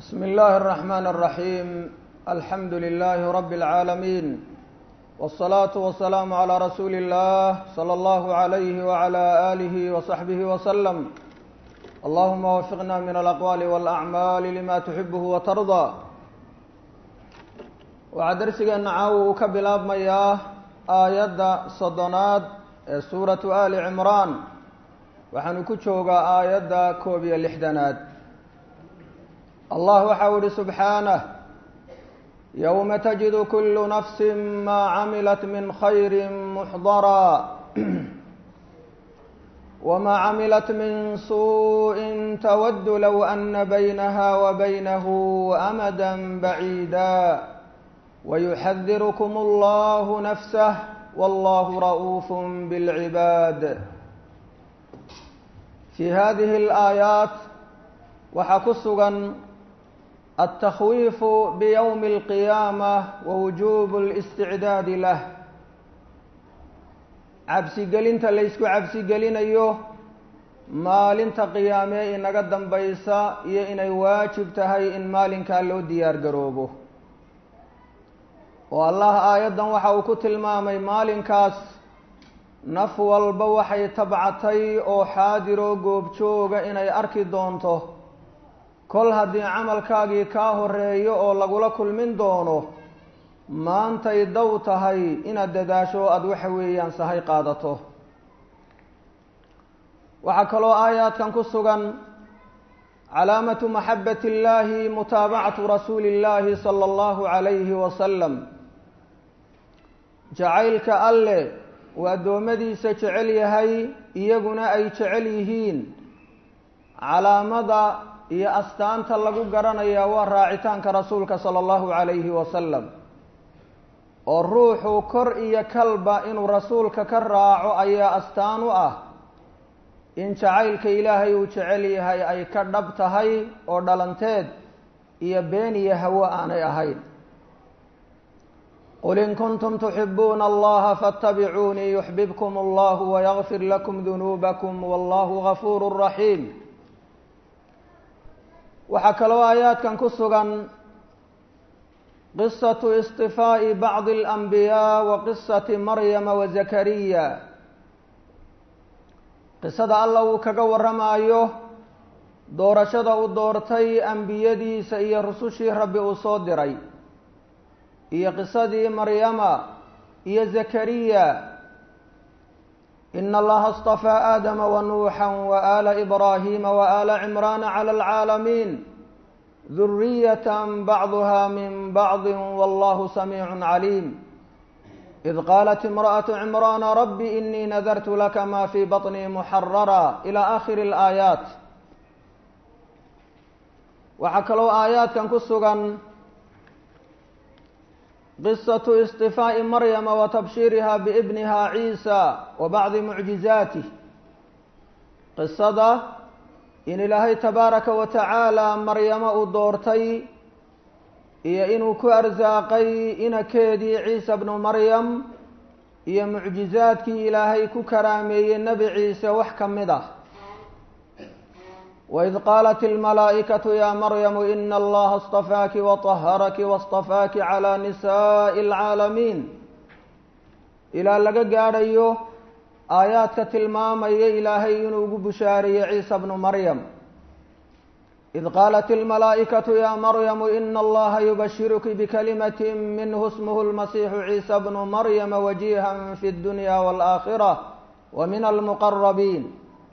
بسم الله الرحمن الرحيم الحمد لله رب العالمين والصلاة والسلام على رسول الله صلى الله عليه وعلى آله وصحبه وسلم اللهم وفقنا من الأقوال والأعمال لما تحبه وترضى waxaa darsigeena caawa uu ka bilaabmayaa aayadda soddonaad ee suuratu ali cimraan waxaanu ku joogaa aayadda koob iyo lixdanaad allah waxa u ihi subxaanah yowma tajidu kulu nafsi maa camilat min khayri muxdaraa wma camilat min suءi tawadu low ana baynaha wa baynahu amada baciida ويحذركم الله نفسه والله رؤوف بالعباد في هذه الآيات waxaa ku sugan التخويف بيوم القيامة ووجوب الاستعداad lah cabsigelinta laysku cabsigelinayo maalinta qiyaamee inaga dambaysa iyo inay waajib tahay in maalinkaa loo diyaar garoobo oo allah aayaddan waxa uu ku tilmaamay maalinkaas naf walba waxay tabcatay oo xaadiroo goobjooga inay arki doonto kol haddii camalkaagii kaa horeeyo oo lagula kulmin doono maantay dow tahay inaad dadaasho aada waxa weeyaan sahay qaadato waxaa kaloo aayaadkan ku sugan calaamatu maxabbati illaahi mutaabacatu rasuuli illaahi sala allahu calayhi wasalam jacaylka alle uu addoommadiisa jecel yahay iyaguna ay jecel yihiin calaamada iyo astaanta lagu garanayaa waa raacitaanka rasuulka sala allahu calayhi wasalam oo ruuxu kor iyo kalba inuu rasuulka ka raaco ayaa astaan u ah in jacaylka ilaahay uu jecel yahay ay ka dhab tahay oo dhalanteed iyo been iyo hawo aanay ahayn qul in kuntum tuxibuuna allaha faاtabicuunii yuxbibkum allahu wayagfir lakum dunuubakum wallahu gafuuru raxiim waxaa kaloo aayaadkan ku sugan qisatu isطifaa'i bacdi اlanbiyaa wa qisati maryama wa zakariya qisada alla uu kaga warramaayo doorashada uu doortay ambiyadiisa iyo rusushii rabbi uu soo diray iyo qisadii maryama iyo zakariya ina allaha اstafaa aadama wanuuxa waala ibraahima waala cimraana clى اlcaalamiin duriyat bacduha min bacdi wallahu samiicu caliim id qaalat imra'aة cimraana rabbi inii nadartu laka ma fii baطnii muxarara ilى akhiri اlaayaat waxaa kaloo aayaadkan ku sugan qisatu isطifaa'i maryama wa tabshiiriha biibniha ciisa wa bacdi mucjizaatih qisada in ilaahay tabaaraka wa tacaala maryamo uu doortay iyo inuu ku arsaaqay inakeedii ciisa bnu maryam iyo mucjizaadkii ilaahay ku karaameeyey nebi ciise wax ka mid ah waid qaalat ilmalaa'ikatu ya maryamu ina allaha اstafaaki waطaharaki waاstafaaki calى nisaaءi اlcaalamiin ilaa laga gaadhayo aayaadka tilmaamaya ilaahay inuu ugu bushaariyey ciisa bnu maryam id qaalat ilmalaa'ikatu ya maryamu ina allaha yubashiruki bikalimati minhu smuhu اlmasiixu ciisa bnu maryama wajiha fi اdunya wاlآakhirة wa min almuqarabiin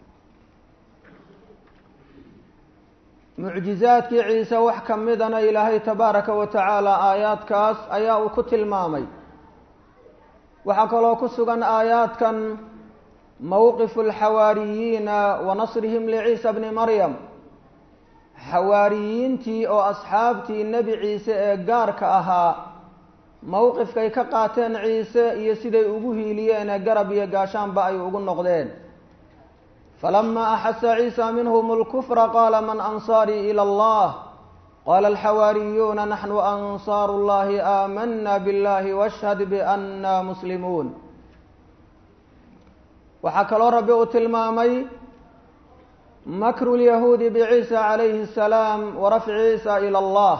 mucjizaadkii ciise wax ka midana ilaahay tabaaraka wa tacaala aayaadkaas ayaa uu ku tilmaamay waxaa kaloo ku sugan aayaadkan mowqifu alxawaariyiina wa nasrihim liciisa bni maryam xawaariyiintii oo asxaabtii nebi ciise ee gaarka ahaa mowqifkay ka qaateen ciise iyo siday ugu hiiliyeen ee garab iyo gaashaanba ay ugu noqdeen falama axasa ciisa minhm اlkfra qala man ansaarii ilى اllah qala alxawaariyuuna naxnu ansaaru اllahi aamana biاllahi washhad biana muslimuun waxaa kaloo rabbi uu tilmaamay makru lyahuudi biciisa calayhi asalaam wa rafci ciisa ila allah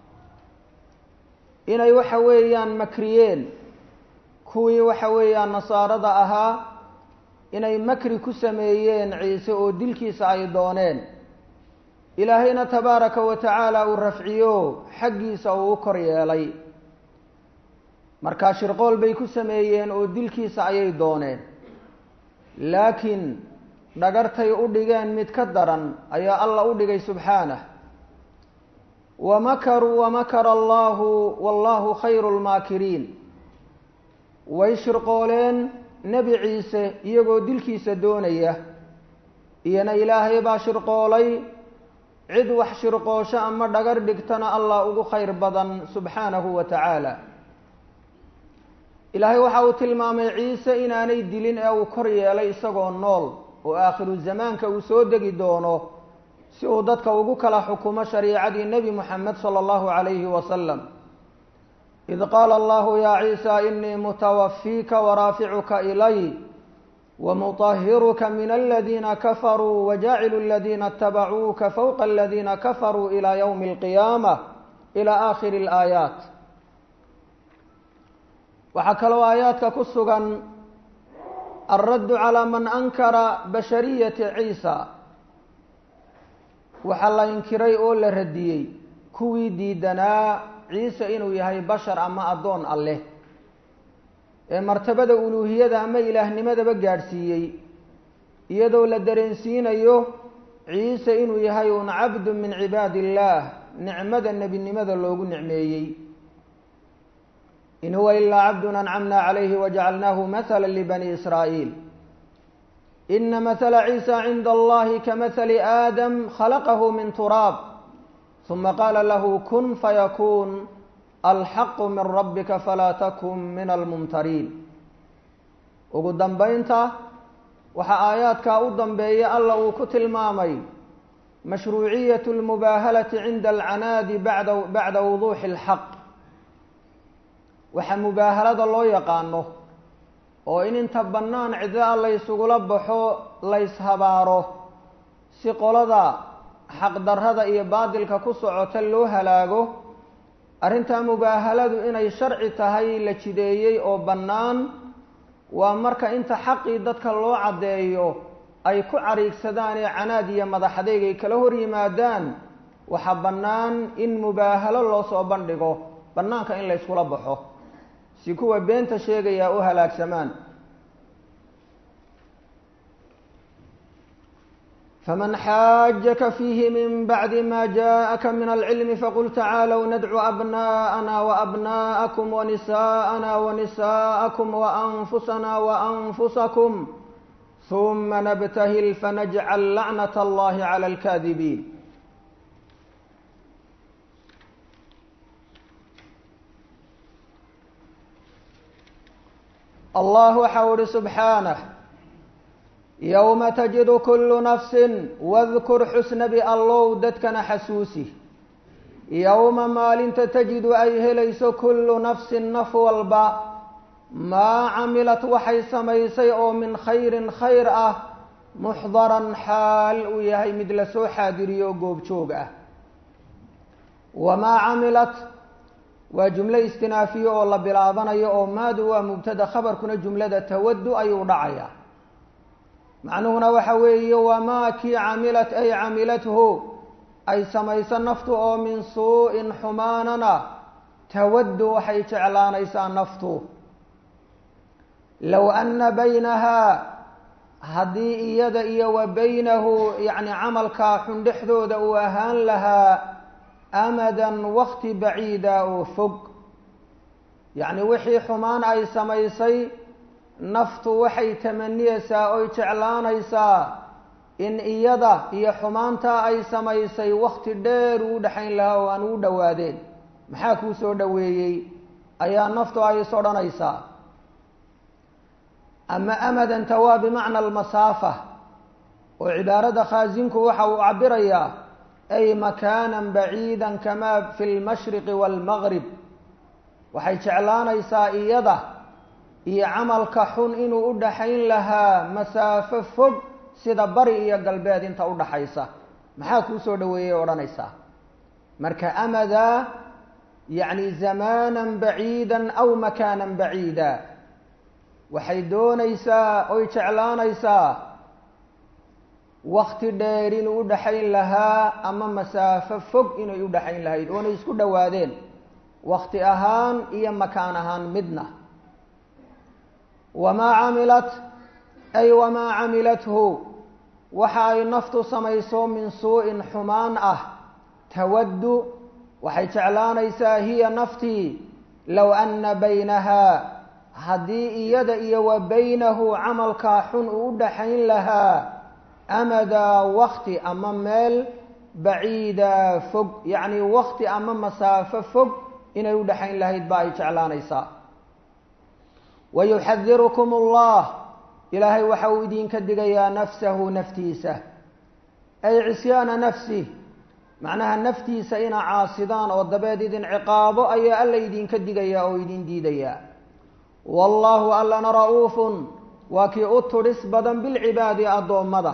inay waxa weeyaan makriyeen kuwii waxa weeyaan nasaarada ahaa inay makri ku sameeyeen ciise oo dilkiisa ay dooneen ilaahayna tabaaraka wa tacaala uu rafciyo xaggiisa uu u kor yeelay markaa shirqool bay ku sameeyeen oo dilkiisa ayay dooneen laakiin dhagartay u dhigeen mid ka daran ayaa alla u dhigay subxaanah wa makaruu wa makara allahu wallahu khayru lmaakiriin way shirqooleen nebi ciise iyagoo dilkiisa doonaya iyona ilaahay baa shirqoolay cid wax shirqoosho ama dhagar dhigtana allah ugu khayr badan subxaanahu wa tacaala ilaahay waxa uu tilmaamay ciise inaanay dilin ee uu kor yeelay isagoo nool oo aakhiru zamaanka uu soo degi doono si uu dadka ugu kala xukumo shariicadii nebi moxamed sala allahu calayhi wasalam id qaala allahu ya ciisa inii mutawafiika waraaficuka ilay wmuطahiruka min aladiina kafaruu wajaacilu aladiina اtabacuuka fowqa aladiina kafaruu ilى ywmi اlqiyaamة ilى aakhiri اlaayaat waxaa kaloo aayaadka ku sugan alraddu calى man ankara bashariyati ciisa waxaa la inkiray oo la radiyey kuwii diidanaa ciise inuu yahay bashar ama addoon alleh ee martabada uluuhiyada ama ilaahnimadaba gaadhsiiyey iyadoo la dareensiinayo ciise inuu yahay un cabdu min cibaadi illaah nicmada nebinimada loogu nicmeeyey in huwa ilaa cabdun ancamna calayhi wajacalnaahu mahala libani israa'iil ina mahala ciisa cinda allahi kamahali aadam khalaqahu min turaab huma qaala lahu kun fayakuun alxaqu min rabbika falaa takun min almumtariin ugu dambaynta waxaa aayaadkaa u dambeeya alla uu ku tilmaamay mashruuciyat lmubaahalati cinda alcanaadi bada bacda wuduuxi alxaq waxaa mubaahalada loo yaqaano oo in inta bannaan cidla laysugula baxo layshabaaro si qolada xaqdarrada iyo baadilka ku socota loo halaago arrintaa mubaahaladu inay sharci tahay la jideeyey oo bannaan waa marka inta xaqii dadka loo caddeeyo ay ku cariigsadaan ee canaad iyo madaxadeyg ay kala hor yimaadaan waxaa bannaan in mubaahalo loo soo bandhigo bannaanka in layskula baxo si kuwa beenta sheegayaa u halaagsamaan فمن xاaجka فيه من بعد ما جاءka من العلم فقل تعالوا ندعو أبناءنا وأبناءكم ونساءنا ونساءكم وأنفسنا وأنفسكم ثم نبتهل فنجعل لعنة الله على الكاذبين الله waxa uhi سبحaaنه yowma tajidu kullu nafsin wadkur xusnabi allow dadkana xasuusi yowma maalinta tajidu ay helayso kullu nafsin naf walba maa camilat waxay samaysay oo min khayrin khayr ah muxdaran xaal uu yahay mid lasoo xaadiriyo goobjoog ah wamaa camilat waa jumlo istinaafiye oo la bilaabanayo oo maadu waa mubtada khabarkuna jumlada tawadu ayuu dhacaya macnuhuna waxa weeye wamaa kii camilat ay camilathu ay samayso naftu oo min suu-in xumaanana tawaddu waxay jeclaanaysaa naftu low anna baynahaa haddii iyada iyo wa baynahu yacni camalkaa xun dhexdooda uu ahaan lahaa amadan wakti baciida oo fog yacni wixii xumaan ay samaysay naftu waxay tamaniyeysaa oy jeclaanaysaa in iyada iyo xumaantaa ay samaysay wakti dheer uu dhexayn lahaa oo aan uu dhowaadeen maxaa kuu soo dhoweeyey ayaa naftu ay is odhanaysaa ama amadanta waa bimacna almasaafa oo cibaarada khaasinku waxa uu cabirayaa ay makaanan baciida kamaa fi lmashriqi waalmaqrib waxay jeclaanaysaa iyada iyo camalka xun inuu u dhaxayn lahaa masaafo fog sida bari iyo galbeed inta u dhaxaysa maxaa kuu soo dhoweeyey odhanaysaa marka amadaa yacni zamaanan baciidan aw makaanan baciida waxay doonaysaa oy jeclaanaysaa wakti dheer inuu u dhaxayn lahaa ama masaafo fog inay u dhaxayn lahayd oonay isku dhowaadeen wakti ahaan iyo makaan ahaan midna wamaa camilat ay wamaa camilathu waxa ay naftu samayso min suu-in xumaan ah tawaddu waxay jeclaanaysaa hiya naftii low anna baynahaa haddii iyada iyo wa baynahu camalkaa xun uu u dhaxayn lahaa amadaa wakti ama meel baciida fog yacni wakti ama masaafo fog inay u dhaxayn lahayd ba ay jeclaanaysaa wayuxadirukum allah ilaahay waxa uu idinka digayaa nafsahu naftiisa ay cisyaana nafsih macnaha naftiisa ina caasidaan oo dabeed idin ciqaabo ayaa alla idinka digayaa oo idin diidayaa wallaahu allana ra-uufun waa kii u tudhis badan bilcibaadi addoommada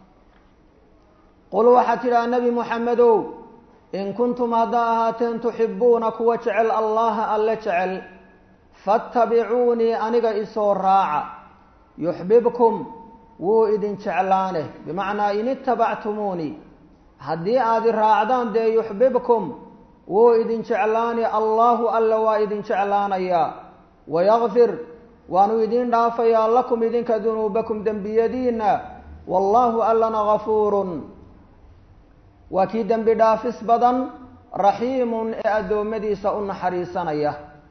qul waxaad tidhaha nebi moxamedow in kuntum haddaa ahaateen tuxibuuna kuwa jecel allaha alle jecel fattabicuunii aniga isoo raaca yuxbibkum wuu idin jeclaane bimacnaa in itabactumuunii haddii aad i raacdaan dee yuxbibkum wuu idin jeclaani allahu alle waa idin jeclaanayaa wayakfir waanu idin dhaafayaa lakum idinka dunuubakum dembiyadiina wallaahu allana gafuurun waa kii dembi dhaafis badan raxiimun ee addoommadiisa u naxariisanaya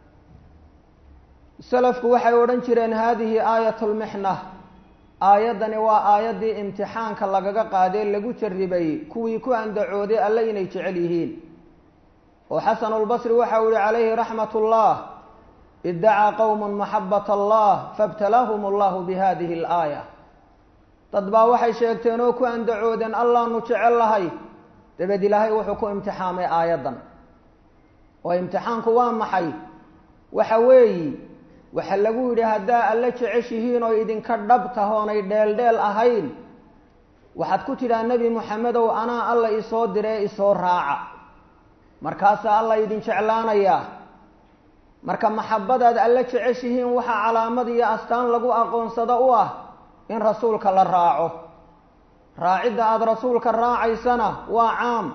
salafku waxay odhan jireen haadihi aayat lmixna aayaddani waa aayaddii imtixaanka lagaga qaadee lagu jarribay kuwii ku andacooday alle inay jecel yihiin oo xasanulbasri waxa uu yihi calayhi raxmat ullah iddacaa qowmun maxabat allah faibtalaahum allahu bihadihi alaaya dad baa waxay sheegteen oo ku andacoodeen allaanu jecel lahay dabeed ilaahay wuxuu ku imtixaamay aayaddan oo imtixaanku waa maxay waxa weeyi waxaa lagu yidhi haddaa alla jeceshihiin oo idinka dhab tahoonay dheeldheel ahayn waxaad ku tidhaha nebi moxamedow anaa alla isoo diree isoo raaca markaasaa alla idin jeclaanayaa marka maxabadaad alla jeceshihiin waxaa calaamad iyo astaan lagu aqoonsado u ah in rasuulka la raaco raacidda aada rasuulka raacaysana waa caam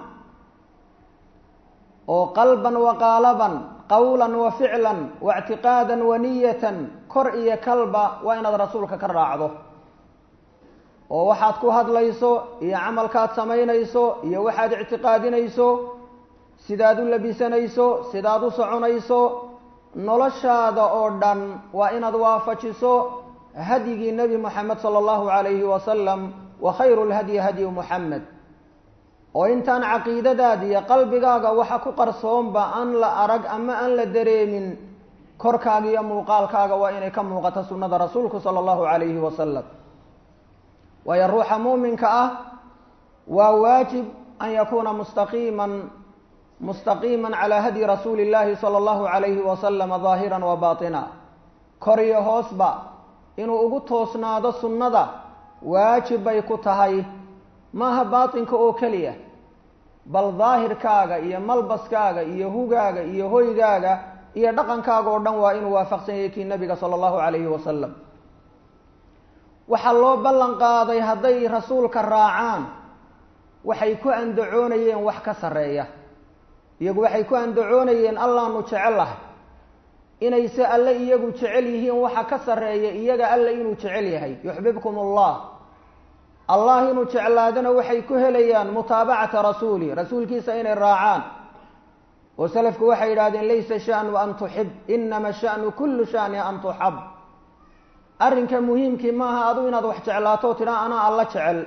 oo qalban wa qaalaban qawlan wa ficlan wa ictiqaadan wa niyatan kor iyo kalba waa inaad rasuulka ka raacdo oo waxaad ku hadlayso iyo camalkaad samaynayso iyo waxaad ictiqaadinayso sidaad u labisanayso sidaad u soconayso noloshaada oo dhan waa inaad waafajiso hadyigii nebi moxamed sala allahu calayhi wasalam wa khayru lhadyi hadyu muxamed oo intaan caqiidadaada iyo qalbigaaga waxa ku qarsoonba aan la arag ama aan la dareemin korkaaga iyo muuqaalkaaga waa inay ka muuqato sunnada rasuulku sala allahu calayhi wasalam waayo ruuxa muuminka ah waa waajib an yakuuna mustaqiiman mustaqiima calaa hadyi rasuuli اllahi salى اllahu alayhi wasalama daahira wa baطina kor iyo hoosba inuu ugu toosnaado sunnada waajib bay ku tahay maaha baatinka oo keliya bal daahirkaaga iyo malbaskaaga iyo hugaaga iyo hoygaaga iyo dhaqankaaga oo dhan waa inuu waafaqsan yahay kii nabiga sala allahu calayhi wasalam waxaa loo ballan qaaday hadday rasuulka raacaan waxay ku andacoonayeen wax ka sarreeya iyagu waxay ku andacoonayeen allaanu jecellahay inayse alle iyagu jecel yihiin waxa ka sarreeya iyaga alle inuu jecel yahay yuxbibkum allah allah inuu jeclaadana waxay ku helayaan mutaabacata rasuuli rasuulkiisa inay raacaan oo salafku waxay yidhahdeen laysa shanu an tuxib inama shanu kullu shani an tuxab arrinka muhiimkii maaha adu inaad wax jeclaato tidhaa anaa alla jecel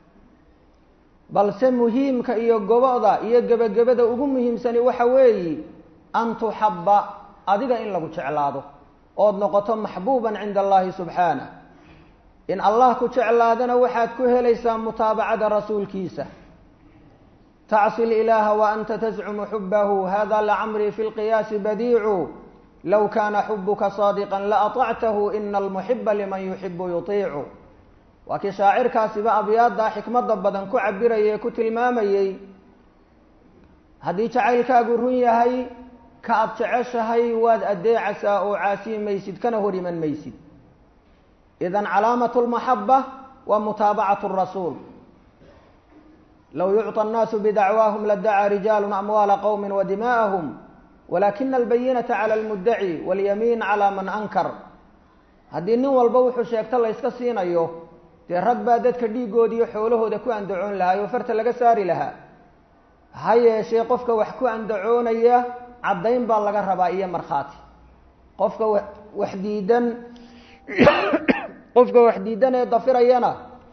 balse muhiimka iyo goboda iyo gebagabada ugu muhiimsani waxa weeyi an tuxabba adiga in lagu jeclaado ood noqoto maxbuuban cinda allahi subxaanah in allah ku jeclaadana waxaad ku helaysaa mutaabacada rasuulkiisa tacsi lilaha wa anta tascumu xubahu hada lacamrii fi lqiyaasi badiicu low kaana xubuka saadiqan laatactahu ina almuxiba liman yuxibu yutiicu waa kii shaacirkaasiba abyaaddaa xikmadda badan ku cabirayay ee ku tilmaamayey haddii jacaylkaagu run yahay ka aad jeceshahay waad addeecaysaa oo caasiyi maysid kana hor iman maysid idan calaamatu lmaxaba waa mutaabacatu rasuul low yucطى الnaasu bidacwaahum ladacaa rijaalu amwaala qowmi wadima'ahum walakina albayinata clى اlmudaci waاlyamiin calى man ankar haddii nin walba wuxuu sheegto la yska siinayo dee rag baa dadka dhiigooda iyo xoolahooda ku andacoon lahaa oo farta laga saari lahaa ha yeeshee qofka wax ku andacoonaya caddayn baa laga rabaa iyo markhaati qofka wax diidan qofka wax diidan ee dafirayana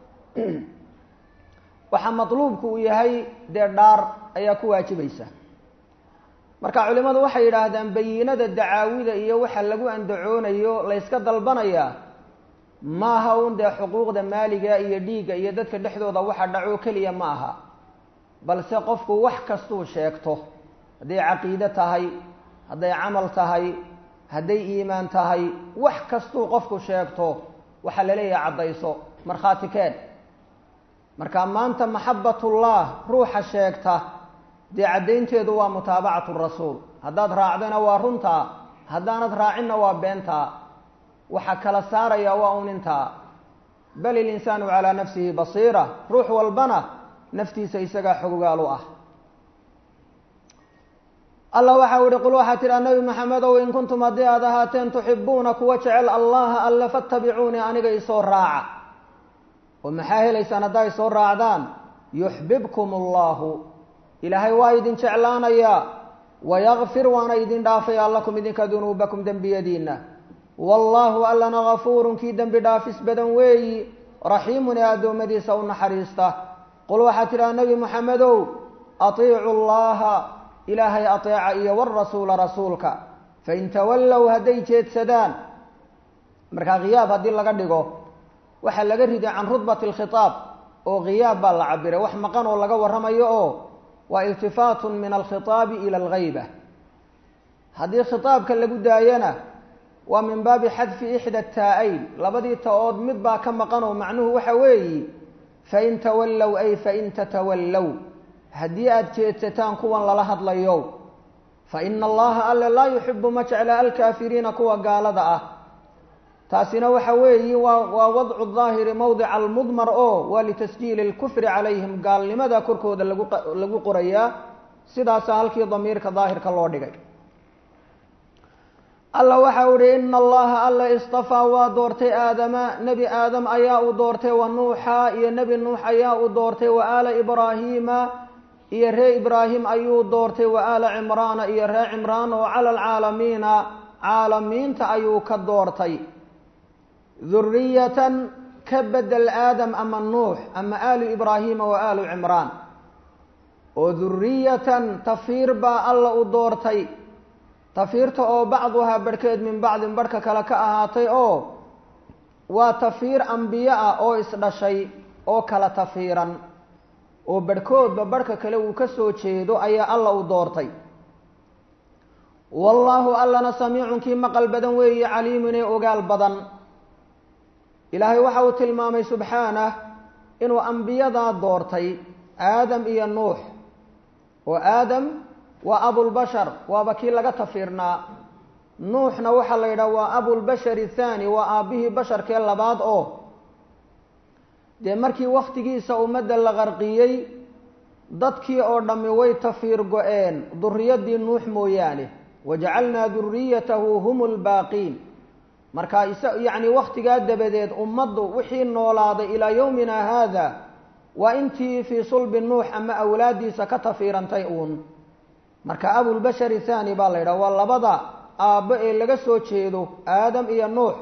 waxaa matluubku uu yahay dee dhaar ayaa ku waajibaysa marka culimadu waxay yidhaahdaan bayinada dacaawida iyo waxa lagu andacoonayo la yska dalbanayaa maaha un dee xuquuqda maaliga iyo dhiigga iyo dadka dhexdooda waxa dhaco keliya ma aha balse qofku wax kastuu sheegto hadday caqiide tahay hadday camal tahay hadday iimaan tahay wax kastuu qofku sheegto waxaa la leeyahay caddayso markhaati keen marka maanta maxabatullah ruuxa sheegta dee caddaynteedu waa mutaabacatu rasuul haddaad raacdana waa runtaa haddaanad raacinna waa beentaa waxa kala saaraya waa un intaa bal ilinsaanu calaa nafsihi basiira ruux walbana naftiisa isagaa xogogaal u ah allah waxau ihi qul waxaa tidhaa nabi maxamedow in kuntum haddii aad ahaateen tuxibuuna kuwa jecel allaha alle fattabicuunii aniga isoo raaca oo maxaa helaysaan haddaa isoo raacdaan yuxbibkum allahu ilaahay waa idin jeclaanayaa wayakfir waana idin dhaafaya lakum idinka dunuubakum dembiyadiinna wallaahu allana gafuurun kii dembi dhaafis badan weeyi raxiimun ee addoommadiisa u naxariista qul waxaa tidhaha nebi moxamedow atiicu llaha ilaahay ateeca iyo warasuula rasuulka fain tawallow hadday jeedsadaan markaa khiyaab haddii laga dhigo waxaa laga riday can rudbati alkhitaab oo khiyaab baa la cabiray wax maqan oo laga warramayo oo waa iltifaatun min alkhitaabi ila alghayba haddii khitaabka lagu daayana waa min baabi xadfi ixda taa-ayn labadii ta-ood mid baa ka maqan oo macnuhu waxa weeyi fain tawallow ay fain tatawallow haddii aada jeedsataan kuwan lala hadlayo fa ina allaha alle laa yuxibu ma jecla alkaafiriina kuwa gaalada ah taasina waxa weeyi waa waa wadcu daahiri mowdica almudmar oo waa litasjiili lkufri calayhim gaalnimada korkooda lagu lagu qorayaa sidaasa halkii damiirka daahirka loo dhigay alla waxa u ihi ina allaha alla istafaa waa doortay aadama nebi aadam ayaa uu doortay wa nuuxa iyo nebi nuux ayaa uu doortay wa aala ibraahiima iyo ree ibraahim ayuu doortay wa aala cimraana iyo ree cimraan oo cala alcaalamiina caalamiinta ayuu ka doortay duriyatan ka bedel aadam ama nuux ama aalu ibraahiima wa aalu cimraan oo duriyatan tafiir baa alla u doortay tafiirta oo bacduhaa barhkeed min bacdin barhka kale ka ahaatay oo waa tafiir ambiye ah oo isdhashay oo kala tafiiran oo barhkoodba barhka kale uu ka soo jeedo ayaa alla u doortay wallaahu allana samiicun kii maqal badan weeye caliimun ee ogaal badan ilaahay waxa uu tilmaamay subxaanah inuu ambiyadaa doortay aadam iyo nuux oo aadam waa abulbashar waaba kii laga tafiirnaa nuuxna waxaa la yidhaha waa abulbashari thaani waa aabbihii basharkee labaad oo dee markii wakhtigiisa ummadda la qarqiyey dadkii oo dhammi way tafiir go-een duriyadii nuux mooyaane wajacalnaa duriyatahu hum lbaaqiin marka isa yacni wakhtigaa dabadeed ummaddu wixii noolaaday ilaa yowmina haada waa intii fii sulbi nuux ama awlaadiisa ka tafiirantay uun marka abulbashari thaani baa la yidhaha waa labada aabbo ee laga soo jeedo aadam iyo nuux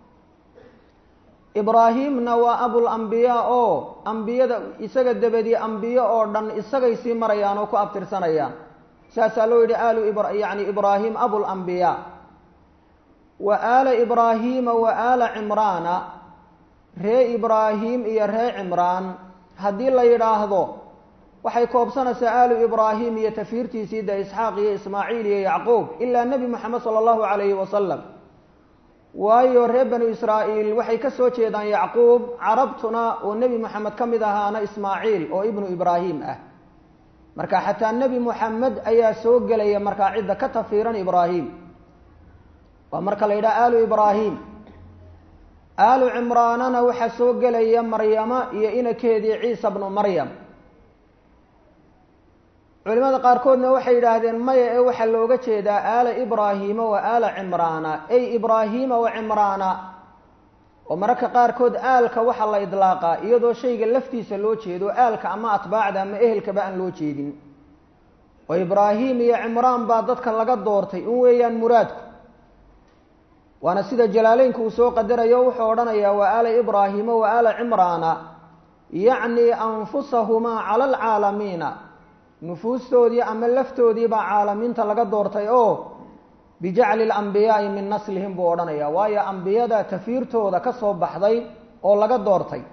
ibraahimna waa abul ambiyaa oo ambiyada isaga dabadii ambiyo oo dhan isagay sii marayaan oo ku abtirsanayaan saasaa loo yidhi aalu yani ibraahim abul ambiyaa wa aala ibraahiima wa aala cimraana ree ibraahim iyo ree cimraan haddii la yidhaahdo waxay koobsanaysaa aalu ibraahim iyo tafiirtiisii de isxaaq iyo ismaaciil iyo yacquub ilaa nebi moxamed sala allahu calayhi wasalam waayo reer banu israa'iil waxay ka soo jeedaan yacquub carabtuna oo nebi moxamed ka mid ahaana ismaaciil oo ibnu ibraahim ah marka xataa nebi moxamed ayaa soo gelaya markaa cidda ka tafiiran ibraahim waa marka la yidhaha aalu ibraahim aalu cimraanana waxaa soo gelaya maryama iyo inakeedii ciisa bnu maryam culimada qaarkoodna waxay yidhaahdeen maya ee waxaa looga jeedaa aala ibraahiima wa aala cimraana ey ibraahiima wa cimraana oo mararka qaarkood aalka waxaa la idlaaqaa iyadoo shayga laftiisa loo jeedo aalka ama atbaacda ama ehelkaba aan loo jeedin oo ibraahim iyo cimraan baa dadka laga doortay un weeyaan muraadku waana sida jalaaleynku uu soo qadarayo wuxuu odhanayaa wa aala ibraahiima wa aala cimraana yacni anfusahumaa cala alcaalamiina nufuustoodii ama laftoodii baa caalamiinta laga doortay oo bijacli alambiyaai min naslihim buu odhanaya waayo ambiyada tafiirtooda ka soo baxday oo laga doortay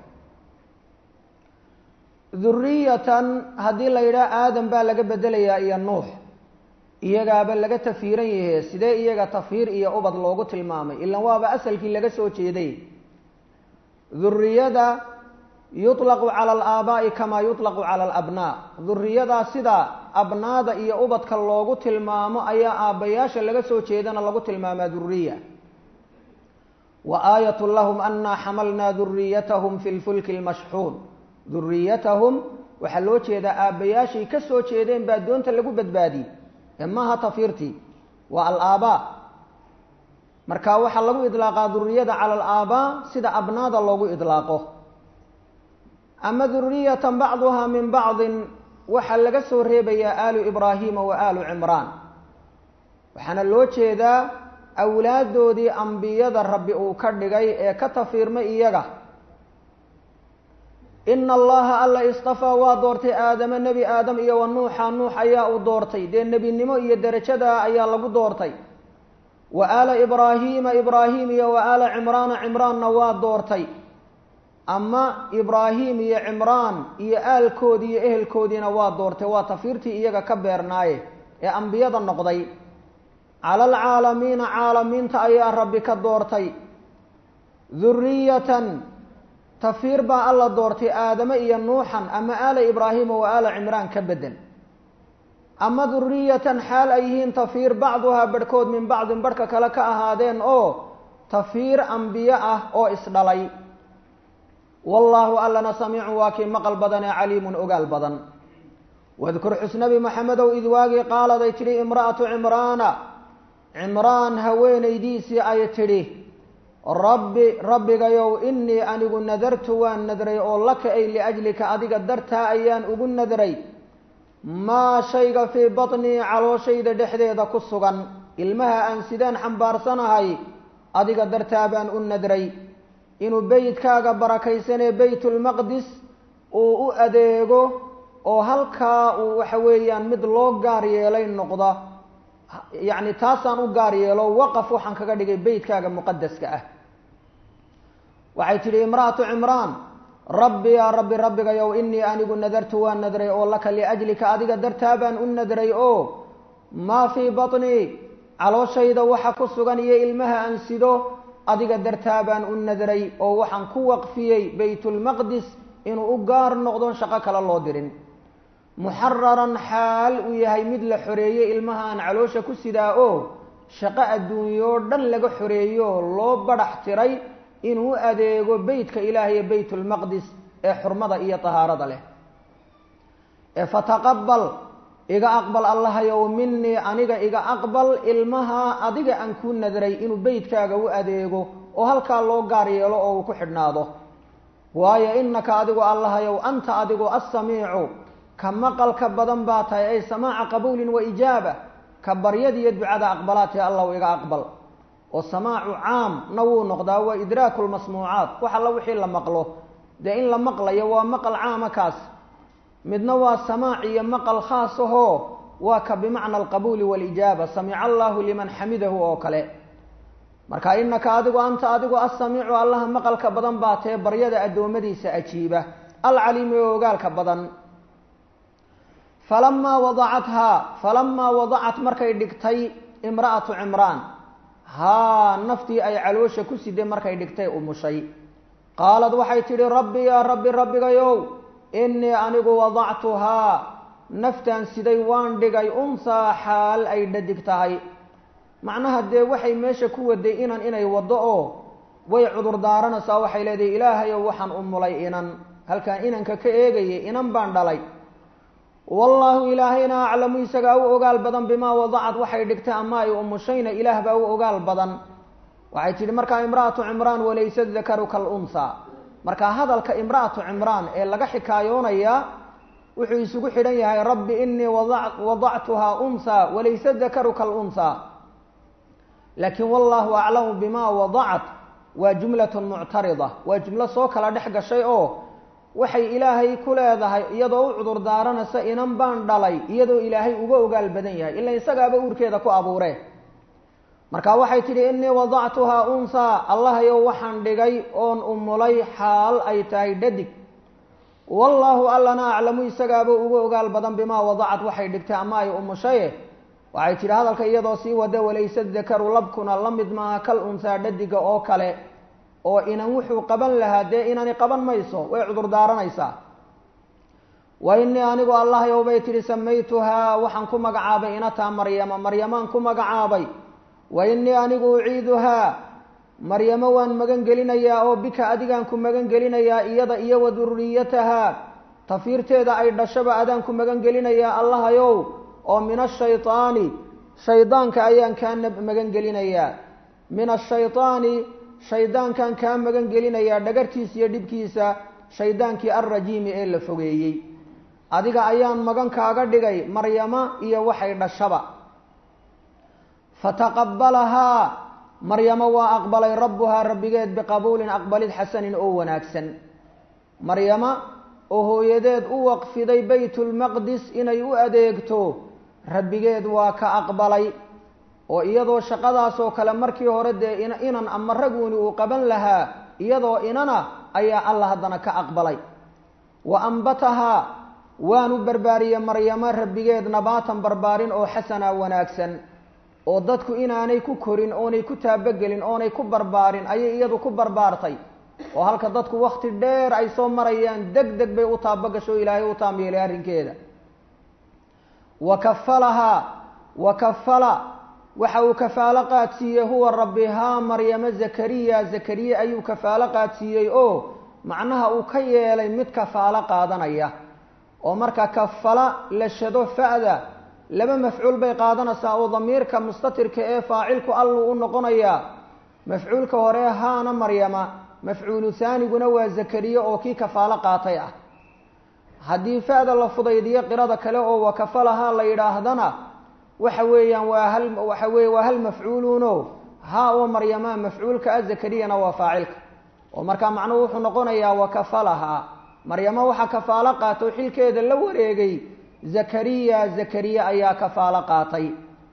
duriyatan haddii la yidhaha aadam baa laga bedelayaa iyo nuux iyagaaba laga tafiiran yahe sidee iyaga tafiir iyo ubad loogu tilmaamay ilan waaba asalkii laga soo jeeday duriyada yuطlaqu cala alaabaa'i kamaa yuطlaqu cala alabnaa duriyadaa sida abnaada iyo ubadka loogu tilmaamo ayaa aabbayaasha laga soo jeedana lagu tilmaamaa duriya wa aayat lahum anaa xamalnaa duriyatahum fi lfulki lmashxuun duriyatahum waxaa loo jeedaa aabbayaashay ka soo jeedeen baa doonta lagu badbaadiyey ee maaha tafiirtii waa alaabaa marka waxaa lagu idlaaqaa duriyada cala alaabaa sida abnaada loogu idlaaqo ama duriyatan bacduhaa min bacdin waxaa laga soo reebayaa aalu ibraahiima wa aalu cimraan waxaana loo jeedaa awlaaddoodii ambiyada rabbi uu ka dhigay ee ka tafiirmay iyaga ina allaha alla istafaa waa doortay aadama nebi aadam iyo wa nuuxa nuux ayaa uu doortay dee nebinimo iyo derajadaa ayaa lagu doortay wa aala ibraahiima ibraahim iyo wa aala cimraana cimraanna waa doortay ama ibraahim iyo cimraan iyo aalkoodii iyo ehelkoodiina waa doortay waa tafiirtii iyaga ka beernaaye ee ambiyada noqday cala alcaalamiina caalamiinta ayaa rabbi ka doortay duriyatan tafiir baa alla doortay aadame iyo nuuxan ama aala ibraahima wa aala cimraan ka bedel ama duriyatan xaal ay yihiin tafiir bacduhaa barhkood min bacdin barhka kale ka ahaadeen oo tafiir ambiye ah oo isdhalay wallaahu allana samiicun waa kii maqal badan ee caliimun ogaal badan wadkur xusnabi maxamedow id waagii qaaladay tidhi imra'atu cimraana cimraan haweenaydiisii ay tidhi rabbi rabbigayow innii anigu nadartu waan nadray oo laka ay liajlika adiga dartaa ayaan ugu nadray maa shayga fii batnii calooshayda dhexdeeda ku sugan ilmaha aan sidaan xambaarsanahay adiga dartaa baan u nadray inuu beytkaaga barakaysanee beytulmaqdis uu u adeego oo halkaa uu waxa weeyaan mid loo gaar yeelay noqda yacni taasaan u gaar yeelo waqaf waxaan kaga dhigay beytkaaga muqadaska ah waxay tidhi imra'atu cimraan rabbi yaa rabbi rabbigayow innii anigu nadartu waan nadray oo laka liajlika adiga dartaa baan u nadray oo maa fii batnii calooshayda waxa ku sugan iyo ilmaha aan sido adiga dartaa baan u nadray oo waxaan ku waqfiyey baytulmaqdis inuu u gaar noqdon shaqo kale loo dirin muxararan xaal uu yahay mid la xoreeyey ilmaha aan caloosha ku sidaa oo shaqo adduunyoo dhan laga xoreeyo loo badhax tiray inuu adeego beytka ilaah iyo baytulmaqdis ee xurmada iyo tahaarada leh ee fataqabal iga aqbal allahayow minii aniga iga aqbal ilmaha adiga aan ku nadray inuu beytkaaga u adeego oo halkaa loo gaar yeelo oo uu ku xidhnaado waayo innaka adigu allahayow anta adigu assamiicu ka maqalka badan baa tahay ay samaaca qabuulin wa ijaaba ka baryadiiyo ducada aqbalaatee allahu iga aqbal oo samaacu caam na wuu noqdaa waa idraaku lmasmuucaat wax alla wixii la maqlo dee in la maqlayo waa maqal caama kaas midna waa samaac iyo maqal khaas ahoo waa ka bimacna alqabuuli waalijaaba samica allahu liman xamidahu oo kale marka inaka adigu anta adigu assamiicu allaha maqalka badan baa tee baryada addoommadiisa ajiiba alcaliimi oo ogaalka badan falamaa wadacathaa falamaa wadacat markay dhigtay imra'atu cimraan haa naftii ay caloosha ku siday markay dhigtay umushay qaalad waxay tidhi rabbi yaa rabbi rabbigayow innii anigu wadactuhaa naftaan siday waan dhigay unsaa xaal ay dhadig tahay macnaha dee waxay meesha ku waday inan inay waddo oo way cudur daaranaysaa waxay leedahay ilaahayow waxaan umulay inan halkaan inanka ka eegayay inan baan dhalay wallaahu ilaahayna aclamu isagaa u ogaal badan bimaa wadacad waxay dhigtay ama ay umushayna ilaah baa u ogaal badan waxay tidhi markaa imra'atu cimraan walaysa dakaru kalunhaa markaa hadalka imra'atu cimraan ee laga xikaayoonayaa wuxuu isugu xidhan yahay rabbi inii wadactuhaa unhaa walaysa dakaru kalunhaa laakiin wallaahu aclamu bimaa wadacat waa jumlatun muctarida waa jumlo soo kala dhex gashay oo waxay ilaahay ku leedahay iyadoo u cudur daaranaysa inan baan dhalay iyadoo ilaahay uga ogaal badan yahay ila isagaaba uurkeeda ku abuuree marka waxay tidhi innii wadactuhaa unhaa allahayow waxaan dhigay oon umulay xaal ay tahay dhadig wallaahu allana aclamu isagaaba uga ogaal badan bimaa wadacad waxay dhigtay ama ay umushaye waxay tidhi hadalka iyadoo sii wada walaysa dakaru labkuna la mid maaha kal unhaa dhadiga oo kale oo inan wuxuu qaban lahaa dee inani qaban mayso way cudur daaranaysaa wa innii anigu allahyow bay tidhi samaytuhaa waxaan ku magacaabay inataa maryama maryamaan ku magacaabay wa innii anigu uciiduhaa maryamo waan magan gelinayaa oo bika adigaan ku magan gelinayaa iyada iyo wa duriyatahaa tafiirteeda ay dhashaba adaan ku magan gelinayaa allahayow oo min ashaytaani shaydaanka ayaan kaa magan gelinayaa min ashaytaani shaydaankan kaa magan gelinayaa dhagartiisa iyo dhibkiisa shaydaankii alrajiimi ee la fogeeyey adiga ayaan magan kaaga dhigay maryama iyo waxay dhashaba fataqabalahaa maryamo waa aqbalay rabbuhaa rabbigeed biqabuulin aqbalid xasanin oo wanaagsan maryama oo hooyadeed u waqfiday baytulmaqdis inay u adeegto rabbigeed waa ka aqbalay oo iyadoo shaqadaasoo kale markii hore dee inan ama raguuni uu qaban lahaa iyadoo inana ayaa alla haddana ka aqbalay wa ambatahaa waanu barbaariyey maryamo rabbigeed nabaatan barbaarin oo xasana wanaagsan oo dadku inaanay ku korin oonay ku taabogelin oonay ku barbaarin ayay iyadu ku barbaartay oo halka dadku wakti dheer ay soo marayaan deg deg bay u taabogasho o ilaahay u taamyeelay arrinkeeda wa kafalahaa wa kafala waxa uu kafaalo qaadsiiyey huwa rabbi haa maryamo zakariya zakariye ayuu kafaalo qaadsiiyey oo macnaha uu ka yeelay mid kafaalo qaadanaya oo marka kafala la shado fa'da laba mafcuul bay qaadanaysaa oo damiirka mustatirka ee faacilku alluu u noqonayaa mafcuulka hore haana maryama mafcuulu haaniguna waa zakariye oo kii kafaalo qaatay ah haddii fa'da la fudaydiyo qirada kale oo wakafalahaa la yidhaahdana waxa weeyaan waa hal waxa weeye waa hal mafcuuluno haa oo maryama mafcuulka ah zakariyana waa faacilka oo markaa macnuhu wuxuu noqonayaa wakafalahaa maryamo waxaa kafaalo qaata oo xilkeeda la wareegay zakariya zakariya ayaa kafaalo qaatay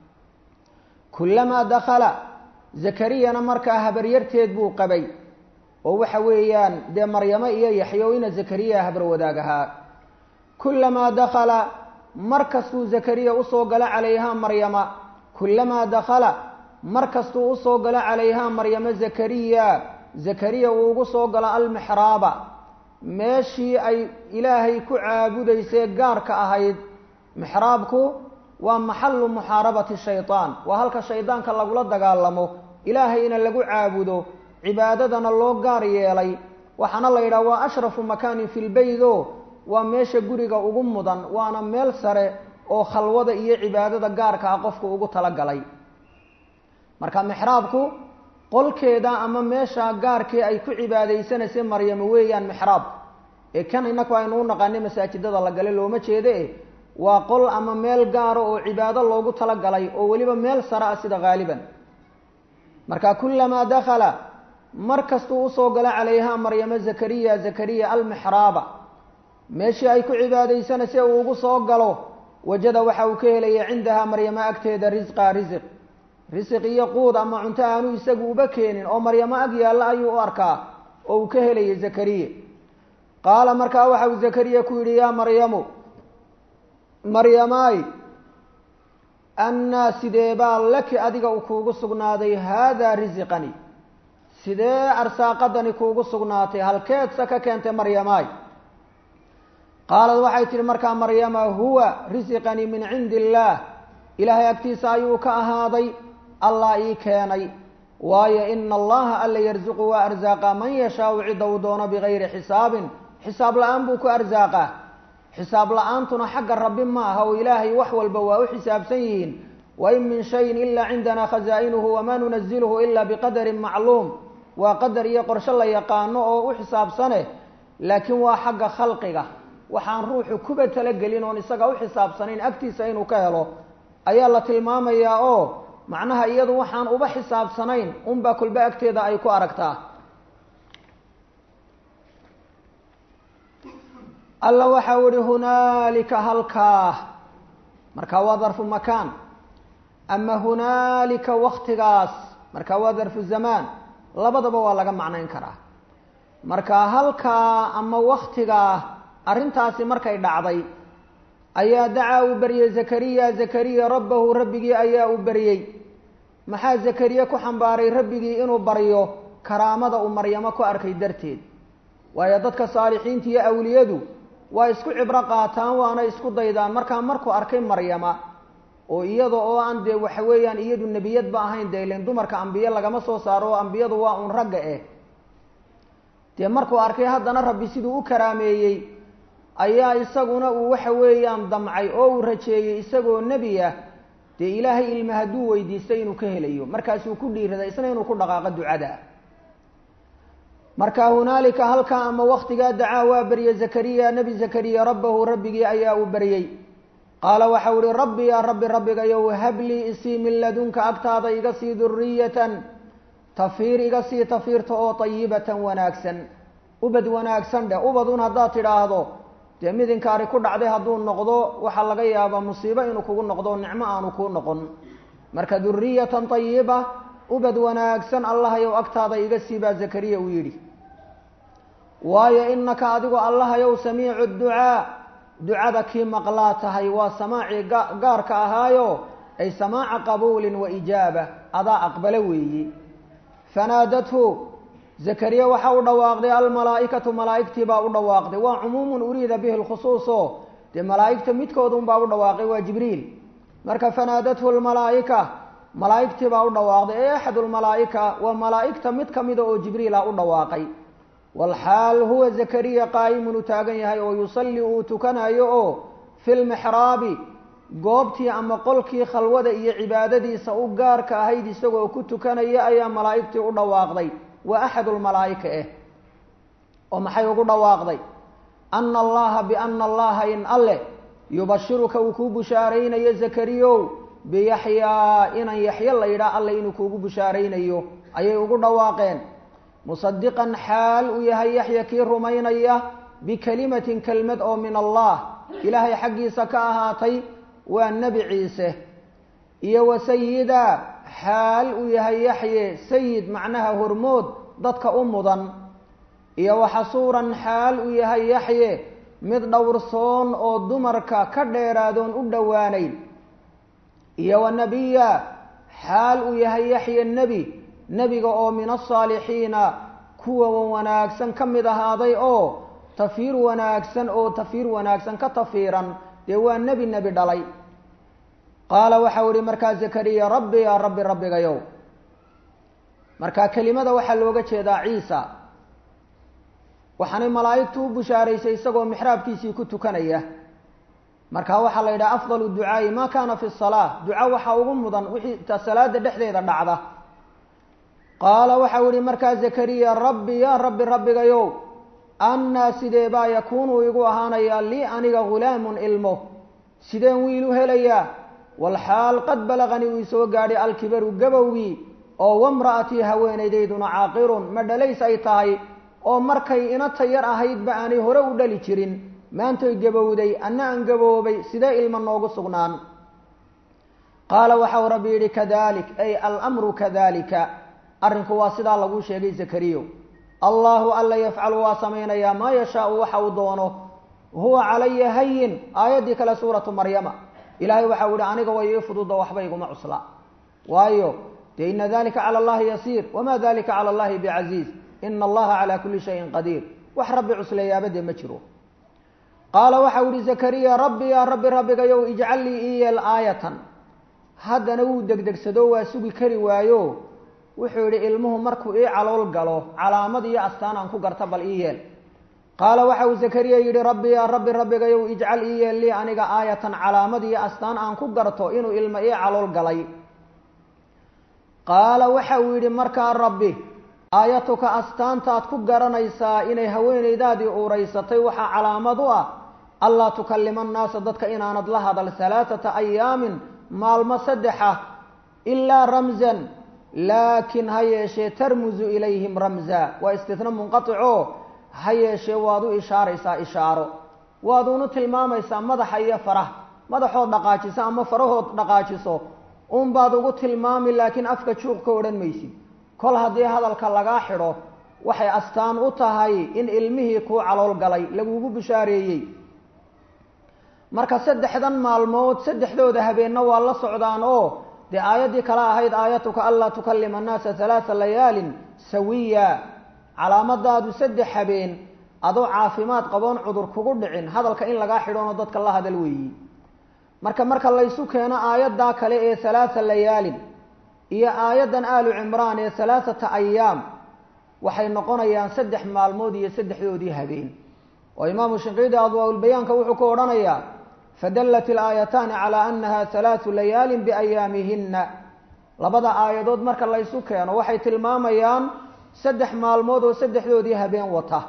kullamaa dakhala zakariyana markaa habaryarteed buu qabay oo waxa weeyaan dee maryamo iyo yaxyo ina zakariya habar wadaag ahaa kullamaa dakhala mar kastuu zakariya usoo galo calayhaa maryama kullamaa dakhala mar kastuu usoo galo calayhaa maryamo zakariya zakariya uu ugu soo galo almixraaba meeshii ay ilaahay ku caabudaysee gaarka ahayd mixraabku waa maxalu muxaarabati shaydaan waa halka shaydaanka lagula dagaalamo ilaahayna lagu caabudo cibaadadana loo gaar yeelay waxaana la yidhaha waa ashrafu makaanin fi lbeydo waa meesha guriga ugu mudan waana meel sare oo khalwada iyo cibaadada gaarka ah qofku ugu talagalay marka mixraabku qolkeeda ama meesha gaarkii ay ku cibaadaysanaysay maryamo weeyaan mixraab ee kan inaku aynu u naqaanay masaajidada la gale looma jeede waa qol ama meel gaaro oo cibaado loogu talagalay oo weliba meel sare ah sida haaliban marka kullamaa dakhala mar kastuu usoo galo calayhaa maryamo zakariya zakariya almixraaba meeshii ay ku cibaadaysanaysay uu ugu soo galo wajada waxa uu ka helaya cindahaa maryamo agteeda risqa risiq risiq iyo quud ama cunto aanu isagu uba keenin oo maryamo ag yaalla ayuu u arkaa oo uu ka helayay zakariya qaala markaa waxa uu zakariya ku yidhi yaa maryamu maryamaay annaa sidee baa laki adiga u kuugu sugnaaday haadaa risiqani sidee arsaaqadani kuugu sugnaatay halkeedsa ka keentay maryamaay qaalad waxay tidhi markaa maryama huwa risiqanii min cindi illaah ilaahay agtiisa ayuu ka ahaaday allah ii keenay waayo ina allaha alla yarsuqu waa arsaaqa man yashaau cidda uu doono bigayri xisaabin xisaab la-aan buu ku arsaaqaa xisaab la-aantuna xagga rabbi ma aha oo ilaahay wax walba waa u xisaabsan yihiin wain min shayin ilaa cindana khazaa'inuhu wamaa nunaziluhu ila biqadarin macluum waa qadar iyo qorshe la yaqaano oo u xisaabsane laakiin waa xagga khalqiga waxaan ruuxu kuba talagelin oon isaga u xisaabsanayn agtiisa inuu ka helo ayaa la tilmaamayaa oo macnaha iyadu waxaan uba xisaabsanayn unbaa kolba agteeda ay ku aragtaa alla waxau ihi hunaalika halkaa marka waa darfu makaan ama hunaalika waktigaas marka waa darfu zamaan labadaba waa laga macnayn karaa marka halkaa ama waktigaa arrintaasi markay dhacday ayaa dacaa uu baryey zakariya zakariya rabbahu rabbigii ayaa uu baryey maxaa zakariye ku xambaaray rabbigii inuu baryo karaamada uu maryamo ku arkay darteed waayo dadka saalixiinta iyo awliyadu waa isku cibro qaataan waana isku daydaan markaa markuu arkay maryama oo iyada oo aan dee waxa weeyaan iyadu nebiyadba ahayn dee ilen dumarka ambiye lagama soo saaro oo ambiyadu waa uun ragga eh dee markuu arkay haddana rabbi siduu u karaameeyey ayaa isaguna uu waxa weeyaan damcay oo uu rajeeyey isagoo nebi ah dee ilaahay ilma hadduu weydiistay inuu ka helayo markaasuu ku dhiiraday isna inuu ku dhaqaaqo ducada marka hunaalika halkaa ama waktigaa dacaa waa baryey zakariya nebi zakariya rabbahu rabbigii ayaa uu baryey qaala waxau ihi rabbi yaa rabbi rabbigayow hablii isii min ladunka agtaada iga sii duriyatan tafiir iga sii tafiirta oo tayibatan wanaagsan ubad wanaagsan dheh ubadun haddaad tidhaahdo dee midinkaari ku dhacday hadduu noqdo waxaa laga yaabaa musiibo inuu kugu noqdo nicmo aanu kuu noqon marka duriyatan tayiba ubad wanaagsan allahayow agtaada iga sii baa zakariya uu yidhi waayo inaka adigu allahayow samiicu ducaa ducada kii maqlaa tahay waa samaacii gaarka ahaayo ay samaaca qabuulin wa ijaaba adaa aqbalo weeyi fanaadathu zakariya waxa u dhawaaqday almalaa'ikatu malaa'igtii baa u dhawaaqday waa cumuumun uriida bihi lkhusuuso dee malaa'igta midkoodun baa u dhawaaqay waa jibriil marka fanaadathu lmalaa'ika malaa'igtii baa u dhawaaqday ee axad lmalaa'ika waa malaa'igta mid kamida oo jibriila u dhawaaqay walxaal huwa zakariya qaa'imun u taagan yahay oo yusalli uu tukanayo oo fi lmixraabi goobtii ama qolkii khalwada iyo cibaadadiisa u gaarka ahayd isagoo ku tukanaya ayaa malaa'igtii u dhawaaqday waa axad lmalaa'ika eh oo maxay ugu dhawaaqday ana allaha biana allaha in alleh yubashiruka uu kuu bushaaraynayo zakariyow biyaxyaa inan yaxyo la yidhaah alle inuu kuugu bushaaraynayo ayay ugu dhawaaqeen musadiqan xaal uu yahay yaxya kii rumaynaya bikelimatin kelmad oo min allah ilaahay xaggiisa ka ahaatay waa nebi ciise iyo wa sayida xaal uu yahay yaxye sayid macnaha hormood dadka u mudan iyo wa xasuuran xaal uu yahay yaxye mid dhowrsoon oo dumarka ka dheeraadoon u dhowaanayn iyo wa nebiya xaal uu yahay yaxye nebi nebiga oo min asaalixiina kuwa wanaagsan ka mid ahaaday oo tafiir wanaagsan oo tafiir wanaagsan ka tafiiran dee waa nebi nebi dhalay qaala waxau ihi markaa zakariya rabbi yaa rabbi rabbigayow marka kelimada waxaa looga jeedaa ciisa waxaanay malaa'igtu u bushaaraysay isagoo mixraabkiisii ku tukanaya marka waxaa la yidhaha afdalu ducaa'i ma kana fi salaa duca waxaa ugu mudan wixii ta salaada dhexdeeda dhacda qaala waxau ihi markaa zakariya rabbi yaa rabbi rabbigayow annaa sidee baa yakuunu igu ahaanayaa lii aniga ghulaamun ilmo sideen wiil u helayaa walxaal qad balaganii uu isoo gaadhay alkibaru gabowgii oo wamra'atii haweenaydayduna caaqirun ma dhalays ay tahay oo markay inata yar ahaydba aanay hore u dhali jirin maantoy gabowday anna aan gaboobay sidee ilma noogu sugnaan qaala waxau rabbi yidhi kadalik ay almru kadalika arrinku waa sidaa laguu sheegay zakariyo allahu alla yafcalu waa samaynayaa maa yashaau waxa uu doono huwa calaya hayin aayaddii kale suuratu maryama ilaahay waxau yihi aniga way ii fududa waxba iguma cusla waayo dee ina dalika cala allahi yasiir wama dalika cala allahi bicasiiz ina allaha calaa kuli shayin qadiir wax rabbi cusleeyaaba dee ma jiro qaala waxau yihi zakariya rabbi yaa rabbi rabbigayow ijcal lii ii yeel aayatan haddana wuu degdegsado waa sugi kari waayo wuxuu yihi ilmuhu markuu ii calool galo calaamad iyo astaan aan ku garta bal ii yeel qaala waxa uu zakariya yidhi rabbi yaa rabbi rabbigayow ijcal ii yeel lii aniga aayatan calaamad iyo astaan aan ku garto inuu ilmo ii calool galay qaala waxa uu yidhi markaa rabbi aayatuka astaantaad ku garanaysaa inay haweenaydaadii uuraysatay waxaa calaamad u ah allaa tukallima annaasa dadka inaanad la hadal halaathata ayaamin maalmo saddexa ilaa ramzan laakiin ha yeeshee tarmusu ilayhim ramza waa istitna munqatico ha yeeshee waad u ishaaraysaa ishaaro waaduunu tilmaamaysaa madaxa iyo faraha madaxood dhaqaajiso ama farahood dhaqaajiso unbaad ugu tilmaami laakiin afka juuq ka odhan maysid kol haddii hadalka lagaa xidho waxay astaan u tahay in ilmihii kuu calool galay lagugu bishaareeyey marka saddexdan maalmood saddexdooda habeenna waa la socdaan oo dee aayaddii kale ahayd aayatuka anlaa tukallima annaasa halaatha layaalin sawiya calaamadaadu saddex habeen adoo caafimaad qaboon cudur kugu dhicin hadalka in lagaa xidhoonoo dadka la hadal weeyi marka marka laysu keeno aayaddaa kale ee halaatha layaalin iyo aayaddan aalu cimraan ee halaathata ayaam waxay noqonayaan saddex maalmood iyo saddexdoodii habeen oo imaamu shinqiidi adwaaulbayaanka wuxuu ku odhanayaa fadallat ilaayataani calaa annaha halaathu layaalin biayaamihinna labada aayadood marka laysu keeno waxay tilmaamayaan saddex maalmood oo saddexdoodii habeen wata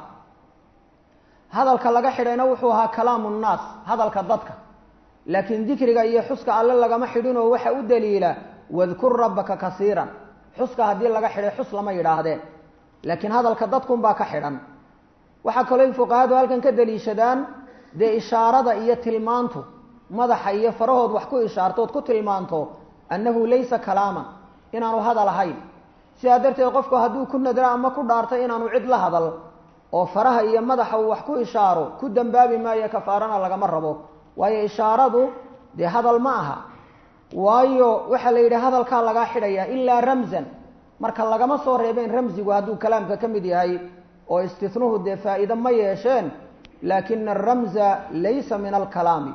hadalka laga xidhayna wuxuu ahaa kalaamu nnaas hadalka dadka laakiin dikriga iyo xuska alle lagama xidhinoo waxa u daliila wadkur rabbaka kasiiran xuska haddii laga xidhay xus lama yidhaahdeen laakiin hadalka dadkunbaa ka xidhan waxaa kaloo fuqahadu halkan ka daliishadaan dee ishaarada iyo tilmaantu madaxa iyo farahood wax ku ishaartood ku tilmaanto annahu laysa kalaaman inaanu hadal ahayn sidaa darteed qofku hadduu ku nadro ama ku dhaarto inaanu cid la hadal oo faraha iyo madaxa uu wax ku ishaaro ku dambaabi maayo kafaarana lagama rabo waayo ishaaradu dee hadal ma aha waayo waxaa la yidhi hadalkaa lagaa xidhayaa ilaa ramzan marka lagama soo reebeen ramsigu hadduu kalaamka ka mid yahay oo istinuhu dee faa'iide ma yeesheen laakina aramza laysa min alkalaami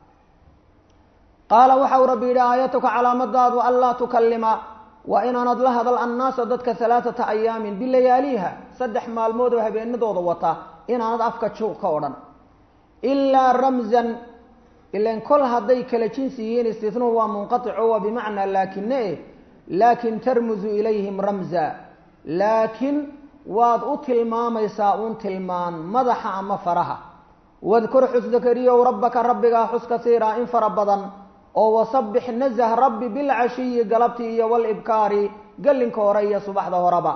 qaala waxa uu rabbi yidhi aayatuka calaamadaadu anlaa tukallima waa inaanad la hadal annaasa dadka halaathata ayaamin bilayaaliha saddex maalmood oo habeenadooda wata inaanad afka juuq ka odhan ilaa ramzan ilan kol hadday kala jinsi yihiin istinuhu waa munqatico waa bimacnaa laakine eh laakin tarmusu ilayhim ramza laakiin waad u tilmaamaysaa uun tilmaan madaxa ama faraha wadkur xus zakariyow rabbaka rabbigaa xus kasiira in fara badan oo wasabbix nazah rabbi bilcashiyi galabtii iyo walibkaari gallinka hore iyo subaxda horeba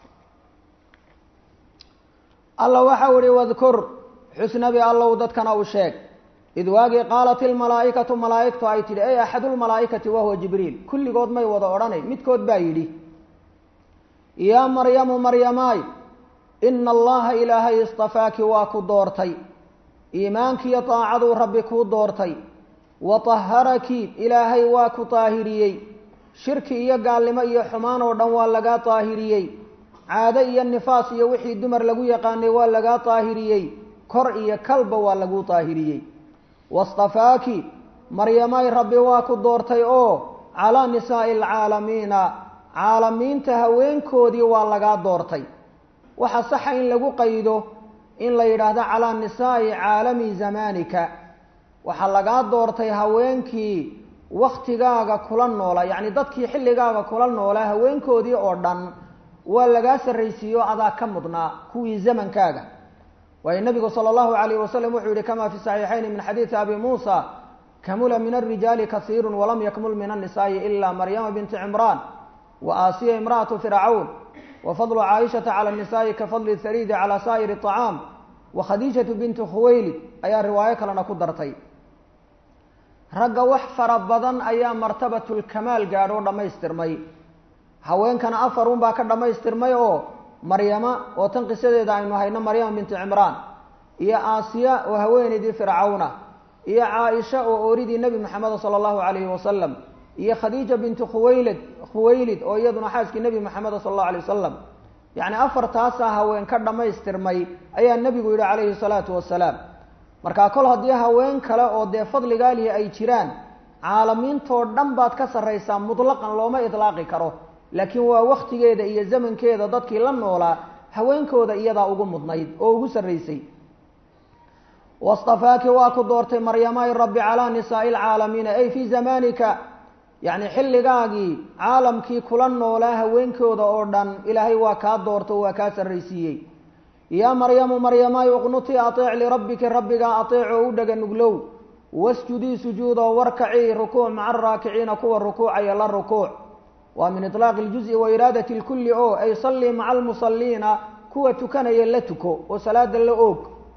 alla waxau ihi wadkur xus nabi allow dadkana u sheeg id waagii qaalat ilmalaa'ikatu malaa'igtu ay tidhi ey axadulmalaa'ikati wahuwa jibriil kulligood may wada odhanay midkood baa yidhi yaa maryamu maryamaay ina allaha ilaahay istafaaki waa ku doortay iimaankiiyo daacaduu rabbi kuu doortay wa taharaki ilaahay waa ku daahiriyey shirki iyo gaalnimo iyo xumaan oo dhan waa lagaa daahiriyey caado iyo nifaas iyo wixii dumar lagu yaqaanay waa lagaa daahiriyey kor iyo kalba waa lagu daahiriyey wastafaaki maryamay rabbi waa ku doortay oo calaa nisaa'i alcaalamiina caalamiinta haweenkoodii waa lagaa doortay waxaa saxa in lagu qaydo in la yidhaahdo calaa nisaa'i caalami zamaanika waxaa lagaa doortay haweenkii waktigaaga kula noolaa yacni dadkii xilligaaga kula noolaa haweenkoodii oo dhan waa lagaa sarraysiiyo adaa ka mudnaa kuwii zamankaaga waayo nabigu sala allahu alayh wasalam wuxuu yihi kama fi saxiixayni min xadiidi abi muusa kamula min alrijaali kasiiru walam yakmul min annisaa'i ila maryama binti cimraan wa aasiya imra'atu fircawn wa fadlu caaishata cala nisaa'i ka fadli hariidi cala saa'iri acaam wa khadiijatu binti khuwaylid ayaa riwaayo kalena ku dartay ragga wax fara badan ayaa martabatulkamaal gaadho o dhammaystirmay haweenkana afar un baa ka dhammaystirmay oo maryama oo tan qisadeeda aynu hayno maryama binti cimraan iyo aasiya oo haweenaydii fircawna iyo caaisha oo ooridii nebi moxamed sala allahu calayhi wasalam iyo khadiija bintu khuwaylid khuwaylid oo iyaduna xaaskii nebi moxamed sala allahu alay wasalam yacni afartaasaa haween ka dhammaystirmay ayaa nebigu yidhi calayhi salaatu wasalaam markaa kol haddii haween kale oo dee fadligaalihi ay jiraan caalamiintoo dhan baad ka sarraysaa mutlaqan looma idlaaqi karo laakiin waa waktigeeda iyo zamankeeda dadkii la noolaa haweenkooda iyadaa ugu mudnayd oo ugu sarraysay wastafaaki waa ku doortay maryamay rabbi calaa nisaa'i alcaalamiina ay fii zamaanika yacni xilligaagii caalamkii kula noolaa haweenkooda oo dhan ilaahay waa kaa doorto waa kaa sarraysiiyey yaa maryamu maryamay uqnutii ateec lirabbiki rabbigaa ateec oo u dhega nuglow wasjudii sujuudoo warkacii rukuuc maca araakiciina kuwa rukuucaya la rukuuc waa min iطlaaqi اljuز'i wa iraadati اlkulli o ay sallii maca almusalliina kuwa tukanaya la tuko oo salaada la oog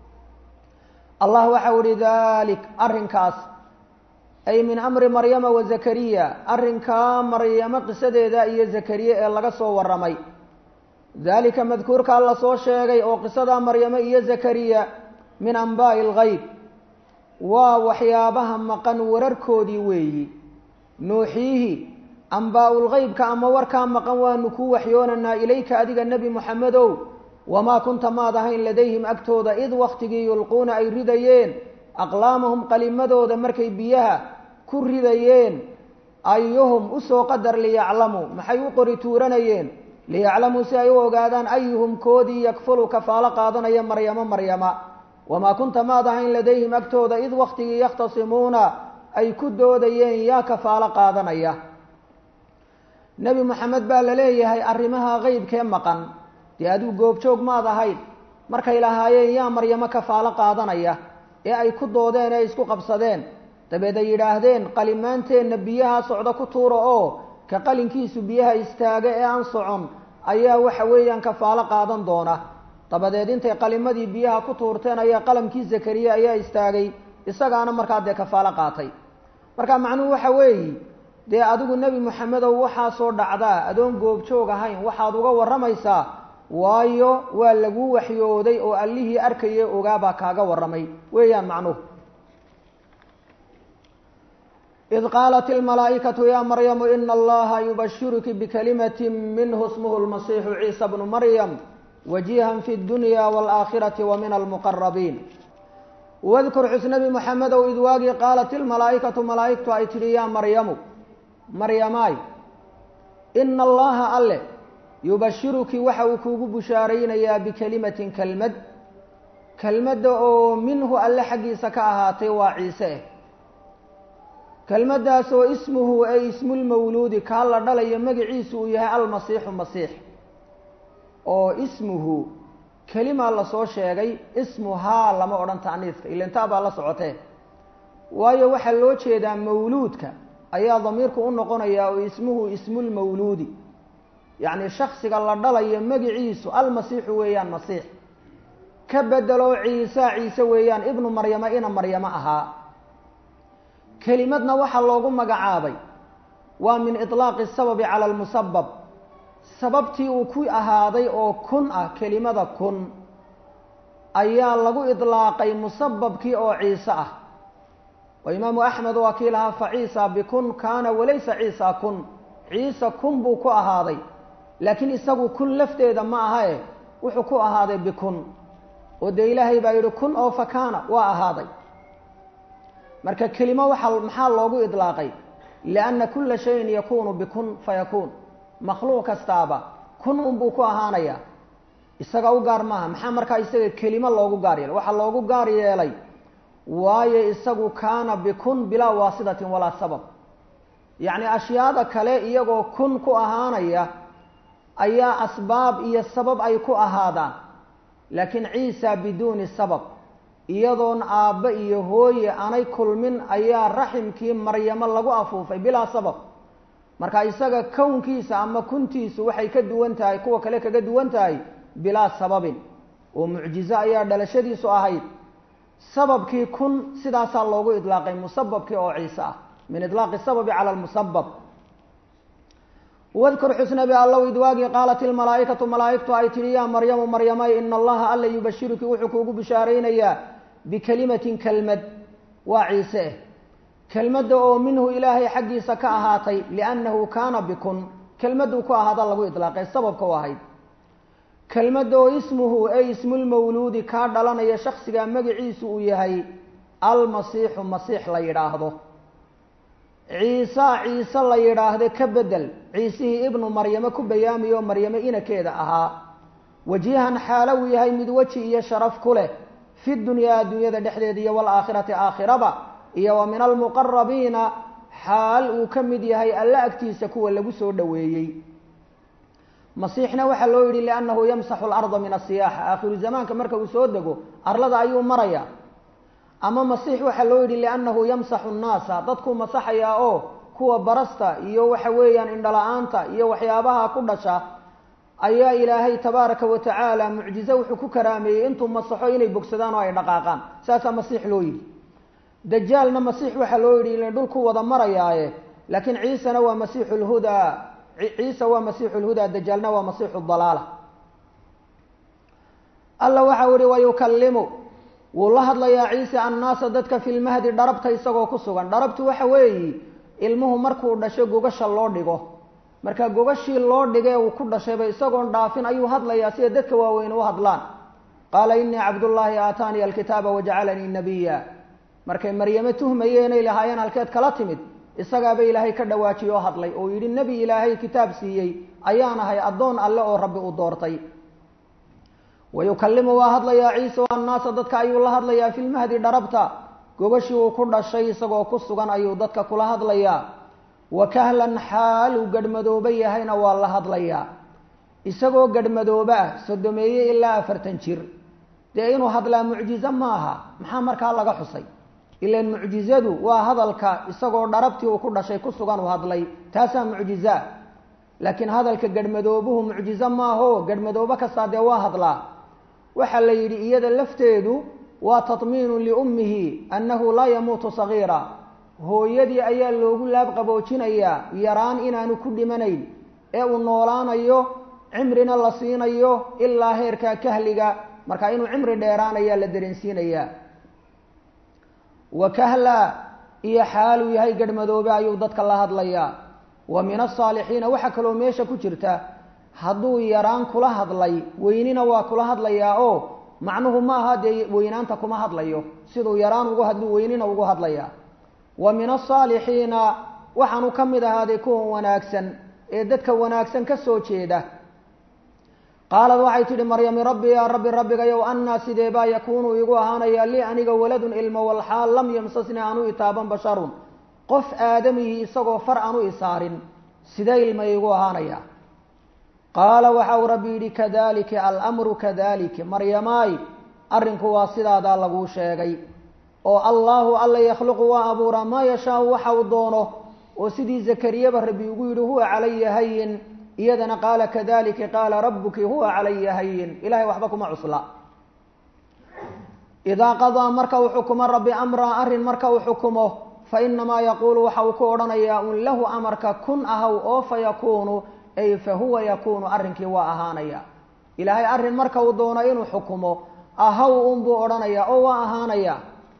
allah waxau ihi dalik arrinkaas ay min amri maryama wa zakariya arrinkaa maryamo qisadeeda iyo zakariye ee laga soo warramay dalika madkuurkaa la soo sheegay oo qisada maryamo iyo zakariya min anbaa'i اlgayb waa waxyaabaha maqan wararkoodii weeyi nuuxiihi ambaa-ulgeybka ama warkaa maqan waanu kuu waxyoonanaa ilayka adiga nebi moxamedow wamaa kunta maad ahayn ladayhim agtooda id waktigii yulquuna ay ridayeen aqlaamahum qalimadooda markay biyaha ku ridayeen ayuhum usoo qadar liyaclamuu maxay u qori tuuranayeen liyaclamuu si ay u ogaadaan ayuhum koodii yakfulu kafaalo qaadanaya maryamo maryama wamaa kunta maad ahayn ladayhim agtooda id waktigii yakhtasimuuna ay ku doodayeen yaa kafaalo qaadanaya nebi moxamed baa la leeyahay arrimaha qeybkee maqan dee adigu goobjoog maad ahayd markay lahaayeen yaa maryamo kafaalo qaadanaya ee ay ku doodeen ee isku qabsadeen dabeed ay yidhaahdeen qalimaanteenna biyaha socda ku tuura oo ka qalinkiisu biyaha istaaga ee aan socon ayaa waxa weeyaan kafaalo qaadan doona dabadeed intay qalimadii biyaha ku tuurteen ayaa qalamkii zakariya ayaa istaagay isagaana markaa dee kafaalo qaatay marka macnuhu waxa weeyi dee adigu nebi moxamedow waxaasoo dhacdaa adoon goobjoog ahayn waxaad uga warramaysaa waayo waa laguu waxyooday oo allihii arkayay ogaabaa kaaga warramay weeyaan macnuhu id qaalat ilmalaa'ikatu yaa maryamu ina allaha yubashiruki bikalimatin minhu ismuhu lmasiixu ciisa bnu maryam wajihan fi dunya waalaakhirati wa min almuqarabiin wadkur xus nebi moxamedow id waagii qaalat ilmalaa'ikatu malaa'igtu ay tidhi yaa maryamu maryamaay ina allaha alle yubashiruki waxa uu kuugu bushaaraynayaa bikelimatin kelmad kelmadda oo minhu alle xaggiisa ka ahaatay waa ciise eh kelmaddaas oo ismuhu ay ismulmawluudi kaa la dhalayo magaciisu uu yahay almasiixu masiix oo ismuhu kelimaa lasoo sheegay ismuhaa lama odhan ta'niiska ilintaa baa la socotee waayo waxaa loo jeedaa mawluudka ayaa damiirku u noqonayaa oo ismuhu ismulmawluudi yacni shaksiga la dhalayo magiciisu almasiixu weeyaan masiix ka bedelo ciisa ciise weeyaan ibnu maryama ina maryamo ahaa kelimadna waxaa loogu magacaabay waa min iطlaaqi sababi cala almusabab sababtii uu ku ahaaday oo kun ah kelimada kun ayaa lagu idlaaqay musababkii oo ciise ah oo imaamu axmed waa kii lahaa fa ciisa bikun kaana walaysa ciisa kun ciise kun buu ku ahaaday laakiin isagu kun lafteeda ma aha e wuxuu ku ahaaday bikun oo dee ilaahay baa yidhi kun oo fakaana waa ahaaday marka kelimo waxaa maxaa loogu idlaaqay lianna kula shayin yakunu bikun fayakuun makhluuq kastaaba kun unbuu ku ahaanayaa isaga u gaar maaha maxaa markaa isaga kelimo loogu gaar yeelay waxaa loogu gaar yeelay waayo isagu kaana bikun bilaa waasitatin walaa sabab yacni ashyaada kale iyagoo kun ku ahaanaya ayaa asbaab iyo sabab ay ku ahaadaan laakiin ciisa biduuni sabab iyadoon aabbe iyo hooye aanay kulmin ayaa raximkii maryamo lagu afuufay bilaa sabab marka isaga kownkiisa ama kuntiisu waxay ka duwan tahay kuwa kale kaga duwan tahay bilaa sababin oo mucjizo ayaa dhalashadiisu ahayd sababkii kun sidaasaa loogu idlaaqay musababkii oo ciise ah min idlaaqi sababi cala lmusabab wadkur xusnabi allow idwaagii qaalat ilmalaa'ikatu malaa'igtu ay tidhi yaa maryamu maryamay ina allaha alla yubashiruki wuxuu kuugu bishaaraynayaa bikelimatin kelmad waa ciise eh kelmadda oo minhu ilaahay xaggiisa ka ahaatay liannahu kaana bikun kelmadduu ku ahaada lagu idlaaqay sababka u ahayd kelmadda oo ismuhu ay ismulmawluudi kaa dhalanaya shaksigaa magaciisu uu yahay almasiixu masiix la yidhaahdo ciisa ciise la yidhaahde ka bedel ciisihii ibnu maryame ku bayaamiyo maryame inakeeda ahaa wajihan xaalo uu yahay mid weji iyo sharaf ku leh fi dunyaa adduunyada dhexdeeda iyo waalaakhirati aakhiraba iyo wa min almuqarabiina xaal uu ka mid yahay alla agtiisa kuwa lagu soo dhoweeyey masiixna waxaa loo yidhi liannahu yamsaxu alarda min asiyaaxa aakhiru zamaanka marka uu soo dego arlada ayuu maraya ama masiix waxaa loo yidhi liannahu yamsaxu nnaasa dadkuu masaxayaa oo kuwa barasta iyo waxa weeyaan indhala-aanta iyo waxyaabaha ku dhasha ayaa ilaahay tabaaraka wa tacaala mucjize wuxuu ku karaameeyey intuu masaxo inay bogsadaan oo ay dhaqaaqaan saasaa masiix loo yidhi dajaalna masiix waxaa loo yidhi ila dhulku wada marayaaye laakiin ciisena waa masiixu lhudaa ciisa waa masiixu lhudaa dajaalna waa masiixu dalaala alla waxau yihi wayukallimu wuu la hadlayaa ciise annaasa dadka fi lmahdi dharabta isagoo ku sugan dharabtu waxa weeyi ilmuhu markuu dhasho gogasha loo dhigo marka gogashii loo dhigee uu ku dhashayba isagoon dhaafin ayuu hadlayaa sida dadka waaweyn u hadlaan qaala inii cabdullaahi aataaniya alkitaaba wajacalanii nabiya markay maryame tuhmayeenay lahaayeen halkeed kala timid isagaaba ilaahay ka dhawaajiye oo hadlay oo yidhi nebi ilaahay kitaab siiyey ayaan ahay addoon alle oo rabbi u doortay wayukalimu waa hadlayaa ciise o annaasa dadka ayuu la hadlayaa fi lmahdi dharabta gogashii uu ku dhashay isagoo ku sugan ayuu dadka kula hadlayaa wa kahlan xaal uu gadhmadooba yahayna waa la hadlayaa isagoo gadhmadooba ah sodomeeye ilaa afartan jir dee inuu hadlaa mucjize maaha maxaa markaa laga xusay ilan mucjizadu waa hadalka isagoo dharabtii uu ku dhashay ku sugan uu hadlay taasaa mucjizaa laakiin hadalka gadhmadoobuhu mucjize maaho gadhmadoobo kastaa dee waa hadlaa waxaa la yidhi iyada lafteedu waa tatmiinu liummihi annahu laa yamuutu sagiira hooyadii ayaa loogu laab qaboojinayaa yaraan inaanu ku dhimanayn ee uu noolaanayo cimrina la siinayo ilaa heerka kahliga marka inuu cimri dheeraanayaa la dareensiinayaa wa kahla iyo xaaluu yahay gadhmadoobe ayuu dadka la hadlayaa wa min asaalixiina waxaa kaloo meesha ku jirta hadduu yaraan kula hadlay weynina waa kula hadlayaa oo macnuhu ma aha dee weynaanta kuma hadlayo siduu yaraan ugu hadlu weynina ugu hadlayaa wa min asaalixiina waxaanu ka mid ahaaday kuwan wanaagsan ee dadka wanaagsan ka soo jeeda qaalad waxay tidhi maryami rabbi yaa rabbi rabbigayow annaa sidee baa yakuunu igu ahaanayaa lii aniga waladun ilmo walxaal lam yamsasni aanu itaaban basharun qof aadamihii isagoo far aanu isaarin sidee ilma igu ahaanayaa qaala waxa uu rabbi yidhi kadalika almru kadalika maryamaay arrinku waa sidaadaa laguu sheegay oo allaahu alla yakhluqu waa abuuraa maa yashaau waxa uu doono oo sidii zakariyaba rabbi ugu yidhi huwa calaya hayin iyadana qaala kadalika qaala rabuki huwa calaya hayin ilahay waxba kuma cusla idaa qadaa marka uu xukumo rabbi amraa arrin marka uu xukumo fa inamaa yaquulu waxa uu ku odhanayaa un lahu amarka kun ahaw oo fa yakuunu ay fa huwa yakuunu arrinkii waa ahaanaya ilaahay arrin marka uu doono inuu xukumo ahaw unbuu odhanayaa oo waa ahaanaya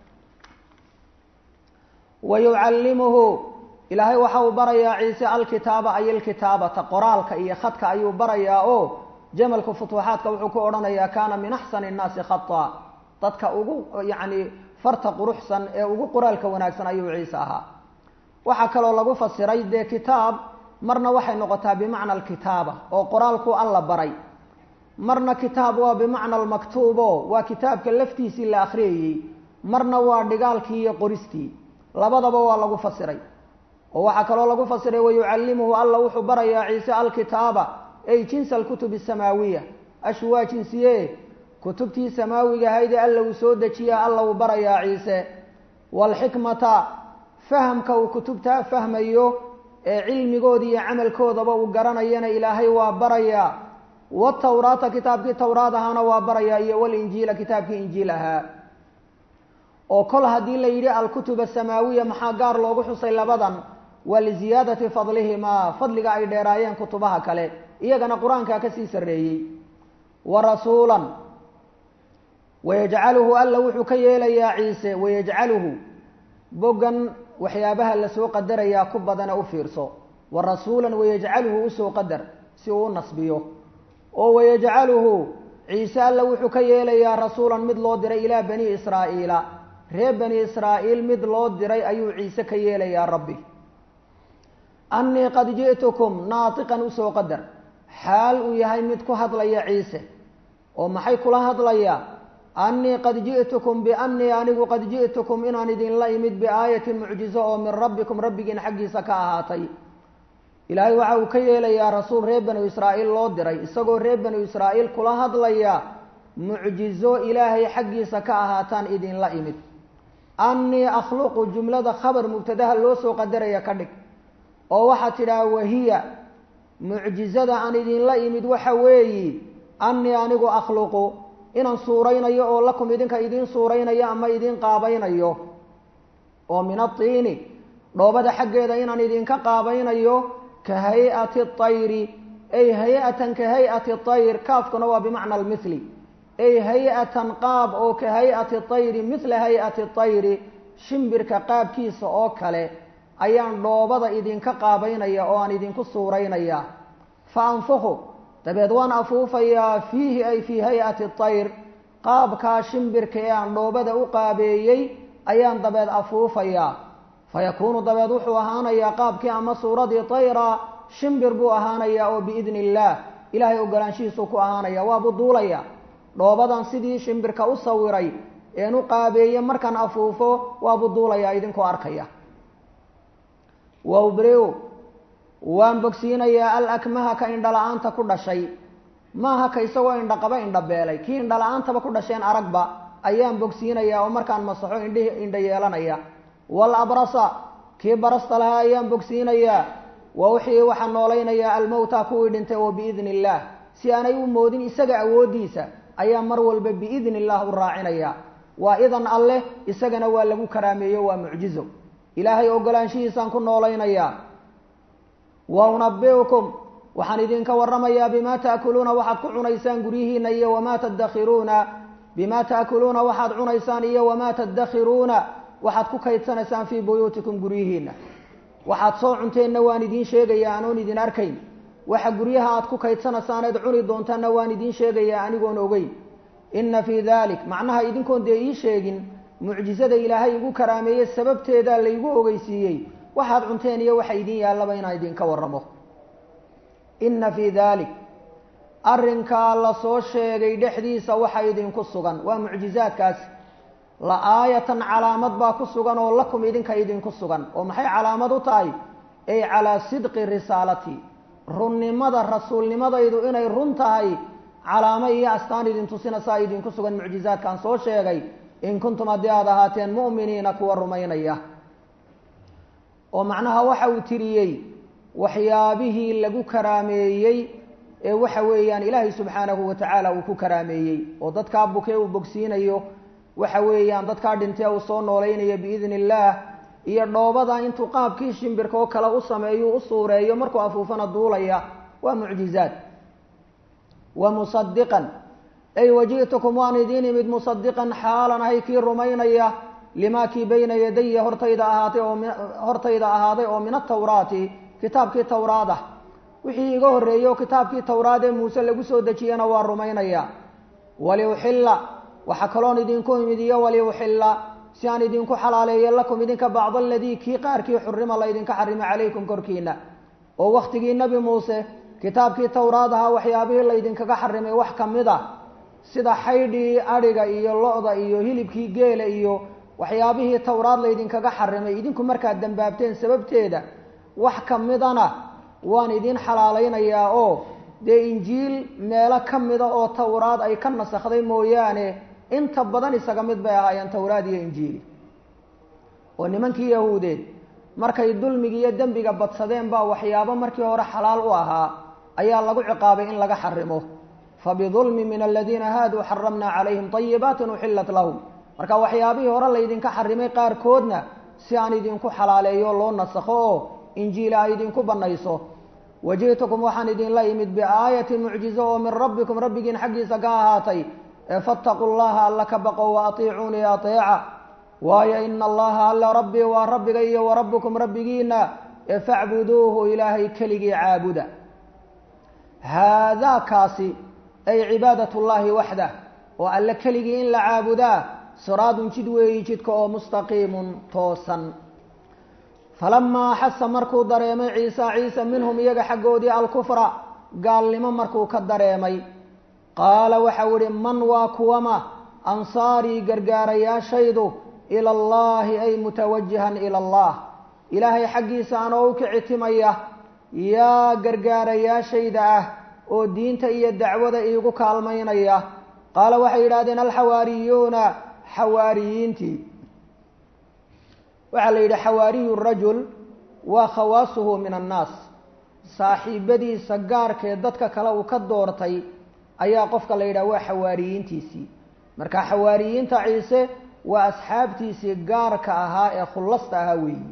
wa yucallimuhu ilaahay waxa uu barayaa ciise alkitaaba ay alkitaabata qoraalka iyo khadka ayuu barayaa oo jamalku futuuxaadka wuxuu ku odhanayaa kaana min axsani nnaasi khata dadka ugu yacni farta quruxsan ee ugu qoraalka wanaagsan ayuu ciise ahaa waxaa kaloo lagu fasiray dee kitaab marna waxay noqotaa bimacna alkitaaba oo qoraalku alla baray marna kitaab waa bimacna almaktuubo waa kitaabka laftiisii la akhriyayey marna waa dhigaalkii iyo qoristii labadaba waa lagu fasiray oo waxaa kaloo lagu fasiray wayucallimuhu alla wuxuu barayaa ciise alkitaaba ay jinsa alkutubi asamaawiya ashu waa jinsiye kutubtii samaawiga ahaydee alla uu soo dejiya alla uu barayaa ciise waalxikmata fahamka uu kutubtaa fahmayo ee cilmigooda iyo camalkoodaba uu garanayana ilaahay waa barayaa watawraata kitaabkii tawraad ahaana waa barayaa iyo walinjiila kitaabkii injiil ahaa oo kol haddii la yidhi alkutub asamaawiya maxaa gaar loogu xusay labadan waa liziyaadati fadlihimaa fadliga ay dheeraayeen kutubaha kale iyagana qur-aankaa kasii sarreeyey wa rasuulan wayajcaluhu alla wuxuu ka yeelayaa ciise wayajcaluhu boggan waxyaabaha lasoo qadarayaa ku badana u fiirso wa rasuulan wayajcaluhu usoo qadar si uu u nasbiyo oo wayajcaluhu ciise alla wuxuu ka yeelayaa rasuulan mid loo diray ilaa bani israa'iila reer bani israa'iil mid loo diray ayuu ciise ka yeelayaa rabbi annii qad ji'tukum naatiqan usoo qadar xaal uu yahay mid ku hadlaya ciise oo maxay kula hadlayaa annii qad ji'tukum biannii anigu qad ji'tukum inaan idinla imid biaayatin mucjizo oo min rabbikum rabbigiin xaggiisa ka ahaatay ilaahay waxa uu ka yeelayaa rasuul reer banu israa'iil loo diray isagoo reer banu israa'iil kula hadlaya mucjizo ilaahay xaggiisa ka ahaataan idinla imid annii akhluqu jumlada khabar mubtadaha loo soo qadaraya ka dhig oo waxaad tidhaha wahiya mucjizada aan idinla imid waxa weeyi annii anigu akhluqu inaan suuraynayo oo lakum idinka idiin suuraynayo ama idiin qaabaynayo oo min atiini dhoobada xaggeeda inaan idinka qaabaynayo ka hay-ati tayri ay hay-atan ka hay-ati tayr kaafkuna waa bimacna almithli ay hay-atan qaab oo ka hay-ati tayri mithla hay-ati tayri shimbirka qaabkiisa oo kale ayaan dhoobada idinka qaabaynaya oo aan idinku suuraynaya fa anfuqu dabeed waan afuufayaa fiihi ay fii hay-ati tayr qaabkaa shimbirka ee aan dhoobada u qaabeeyey ayaan dabeed afuufayaa fayakuunu dabeed wuxuu ahaanayaa qaabkii ama suuradii tayra shimbir buu ahaanayaa oo biidni illaah ilaahay ogolaanshihiisuu ku ahaanaya waabuu duulaya dhoobadan sidii shimbirka u sawiray een u qaabeeye markaan afuufo waabuu duulayaa idinkoo arkaya wawbriu waan bogsiinayaa alakmaha ka indhala-aanta ku dhashay maaha ka isagoo indhaqaba indhabeelay kii indhala-aantaba ku dhasheen aragba ayaan bogsiinayaa oo markaan masaxo indhihi indha yeelanaya wal abrasa kii barasta lahaa ayaan bogsiinayaa wa wixii waxaa noolaynayaa almowta kuwii dhintay oo biidni illaah si aanay u moodin isaga awooddiisa ayaa mar walba biidni illaah u raacinaya waa idan alleh isagana waa lagu karaameeyo waa mucjizo ilaahay ogolaanshihiisaan ku noolaynayaa wa unabiukum waxaan idinka waramayaa bimaa taakuluuna waxaad ku cunaysaan guryihiina iyo wamaa tadakhiruuna bimaa taakuluuna waxaad cunaysaan iyo wamaa tadakhiruuna waxaad ku kaydsanaysaan fii buyuutikum guryihiina waxaad soo cunteenna waan idiin sheegayaa anoon idin arkayn waxa guryaha aad ku kaydsanaysaan eed cuni doontaanna waan idiin sheegayaa anigoon ogeyn inna fii dalik macnaha idinkoon dee ii sheegin mucjizada ilaahay igu karaameeye sababteedaa laygu ogeysiiyey waxaad cunteen iyo waxa idin yaallaba inaan idinka waramo inna fii dalik arrinkaa la soo sheegay dhexdiisa waxa idinku sugan waa mucjizaadkaasi la aayatan calaamad baa ku sugan oo lakum idinka idinku sugan oo maxay calaamad u tahay ay calaa sidqi risaalati runnimada rasuulnimadaydu inay run tahay calaamo iyo astaan idin tusinaysaa idinku sugan mucjizaadkaan soo sheegay in kuntum haddii aada ahaateen mu'miniina kuwa rumaynaya oo macnaha waxa uu tiriyey waxyaabihii lagu karaameeyey ee waxa weeyaan ilaahay subxaanahu wa tacaala uu ku karaameeyey oo dadkaa bukee uu bogsiinayo waxa weeyaan dadkaa dhintee uu soo noolaynayo biidni illaah iyo dhoobada intuu qaabkii shimbirka oo kale u sameeyo u suureeyo markuu afuufana duulaya waa mucjizaad wa musadiqan ay waji'tukum waan idiin imid musadiqan xaalan ahay kii rumaynaya limaa kii bayna yadaya hortayda ahaatay oo hortayda ahaaday oo min atawraati kitaabkii tawraad ah wixii iga horreeyey oo kitaabkii tawraad ee muuse lagu soo dejiyena waa rumaynaya waliuxilla waxaa kaloon idinku imid iyo waliuxilla si aan idinku xalaaleeyo lakum idinka bacd aladii kii qaarkii xurima laydinka xarimay calaykum korkiina oo wakhtigii nebi muuse kitaabkii tawraad ahaa waxyaabihii laydinkaga xarimay wax ka mid a sida xaydhii adhiga iyo lo-da iyo hilibkii geela iyo waxyaabihii tawraad laydinkaga xarimay idinku markaad dambaabteen sababteeda wax ka midana waan idin xalaalaynayaa oo dee injiil meelo ka mida oo tawraad ay ka nasakhday mooyaane inta badan isaga mid bay ahaayeen tawraad iyo injiili oo nimankii yahuudeed markay dulmiga iyo dembiga badsadeen baa waxyaabo markii hore xalaal u ahaa ayaa lagu ciqaabay in laga xarimo fabidulmi min aladiina haaduu xaramna calayhim طayibaatin uxilat lahum marka waxyaabihii hore laydinka xarimay qaarkoodna si aan idinku xalaaleeyo loo nasakho oo injiila ay idinku banayso waji'tukum waxaan idinla imid biaayatin mucjizo oo min rabbikum rabbigiin xaggiisa ka ahaatay ee fattaquu llaha alla ka baqo wa atiicuunii ateeca waayo ina allaha alla rabbii waa rabbiga iyo wa rabbukum rabbigiina ee facbuduuhu ilaahay keligii caabuda haadaa kaasi ay cibaadat llaahi waxdah oo alle keligii in la caabudaa siraadun jid weeyi jidka oo mustaqiimun toosan falamaa axasa markuu dareemay ciisa ciise minhum iyaga xaggoodii alkufra gaalnimo markuu ka dareemay qaala waxau ihi man waa kuwama ansaarii gargaarayaashaydu ila allaahi ay mutawajihan ila allah ilaahay xaggiisa anoo u kicitimaya yaa gargaarayaashayda ah oo diinta iyo dacwada iigu kaalmaynaya qaala waxay yidhahdeen alxawaariyuuna xawaariyiintii waxaa la yidhi xawaariyu rajul waa khawaasuhu min annaas saaxiibadiisa gaarkee dadka kale uu ka doortay ayaa qofka la yidhaha waa xawaariyiintiisii marka xawaariyiinta ciise waa asxaabtiisii gaarka ahaa ee khullasta ahaa weeyi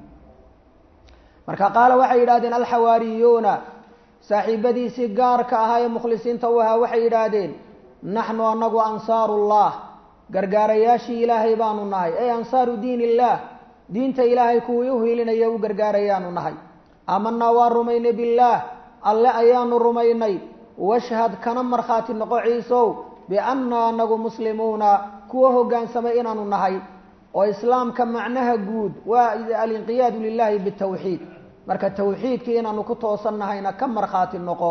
marka qaala waxay yidhahdeen alxawaariyuuna saaxiibadiisii gaarka ahaa ee mukhlisiinta u ahaa waxay yidhaahdeen naxnu anagu ansaarullah gargaarayaashii ilaahay baanu nahay ay ansaaru diin illaah diinta ilaahay kuwii u hiilinaya u gargaarayaanu nahay aamanaa waa rumaynay billaah alle ayaanu rumaynay washhad kana markhaati noqo ciisow biannaa anagu muslimuuna kuwa hoggaansamay inaanu nahay oo islaamka macnaha guud waa alinqiyaadu lilahi bitawxiid marka tawxiidkii inaanu ku toosan nahayna ka markhaati noqo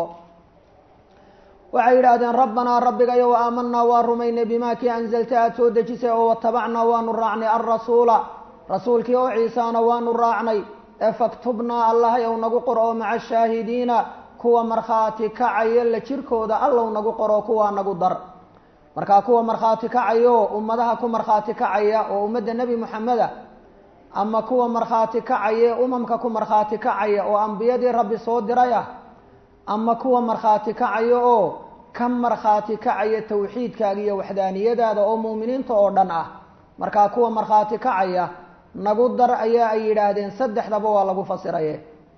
waxay yidhaahdeen rabbanaa rabbigayo wa aamanaa waa rumaynay bimaa kii anzalta aada soo dejisay oo watabacnaa waanu raacnay alrasuula rasuulkii oo ciisaana waanu raacnay ee faktubnaa allahay ou nagu qor oo maca shaahidiina kuwa markhaati kacaya la jirkooda allow nagu qoro kuwaa nagu dar markaa kuwa markhaati kacayo ummadaha ku markhaati kacaya oo ummadda nebi moxameda ama kuwa markhaati kacaya umamka ku markhaati kacaya oo ambiyadii rabbi soo diray ah ama kuwa markhaati kacaya oo ka markhaati kacaya tawxiidkaaga iyo waxdaaniyadaada oo mu'miniinta oo dhan ah markaa kuwa markhaati kacaya nagu dar ayaa ay yidhaahdeen saddexdaba waa lagu fasiraye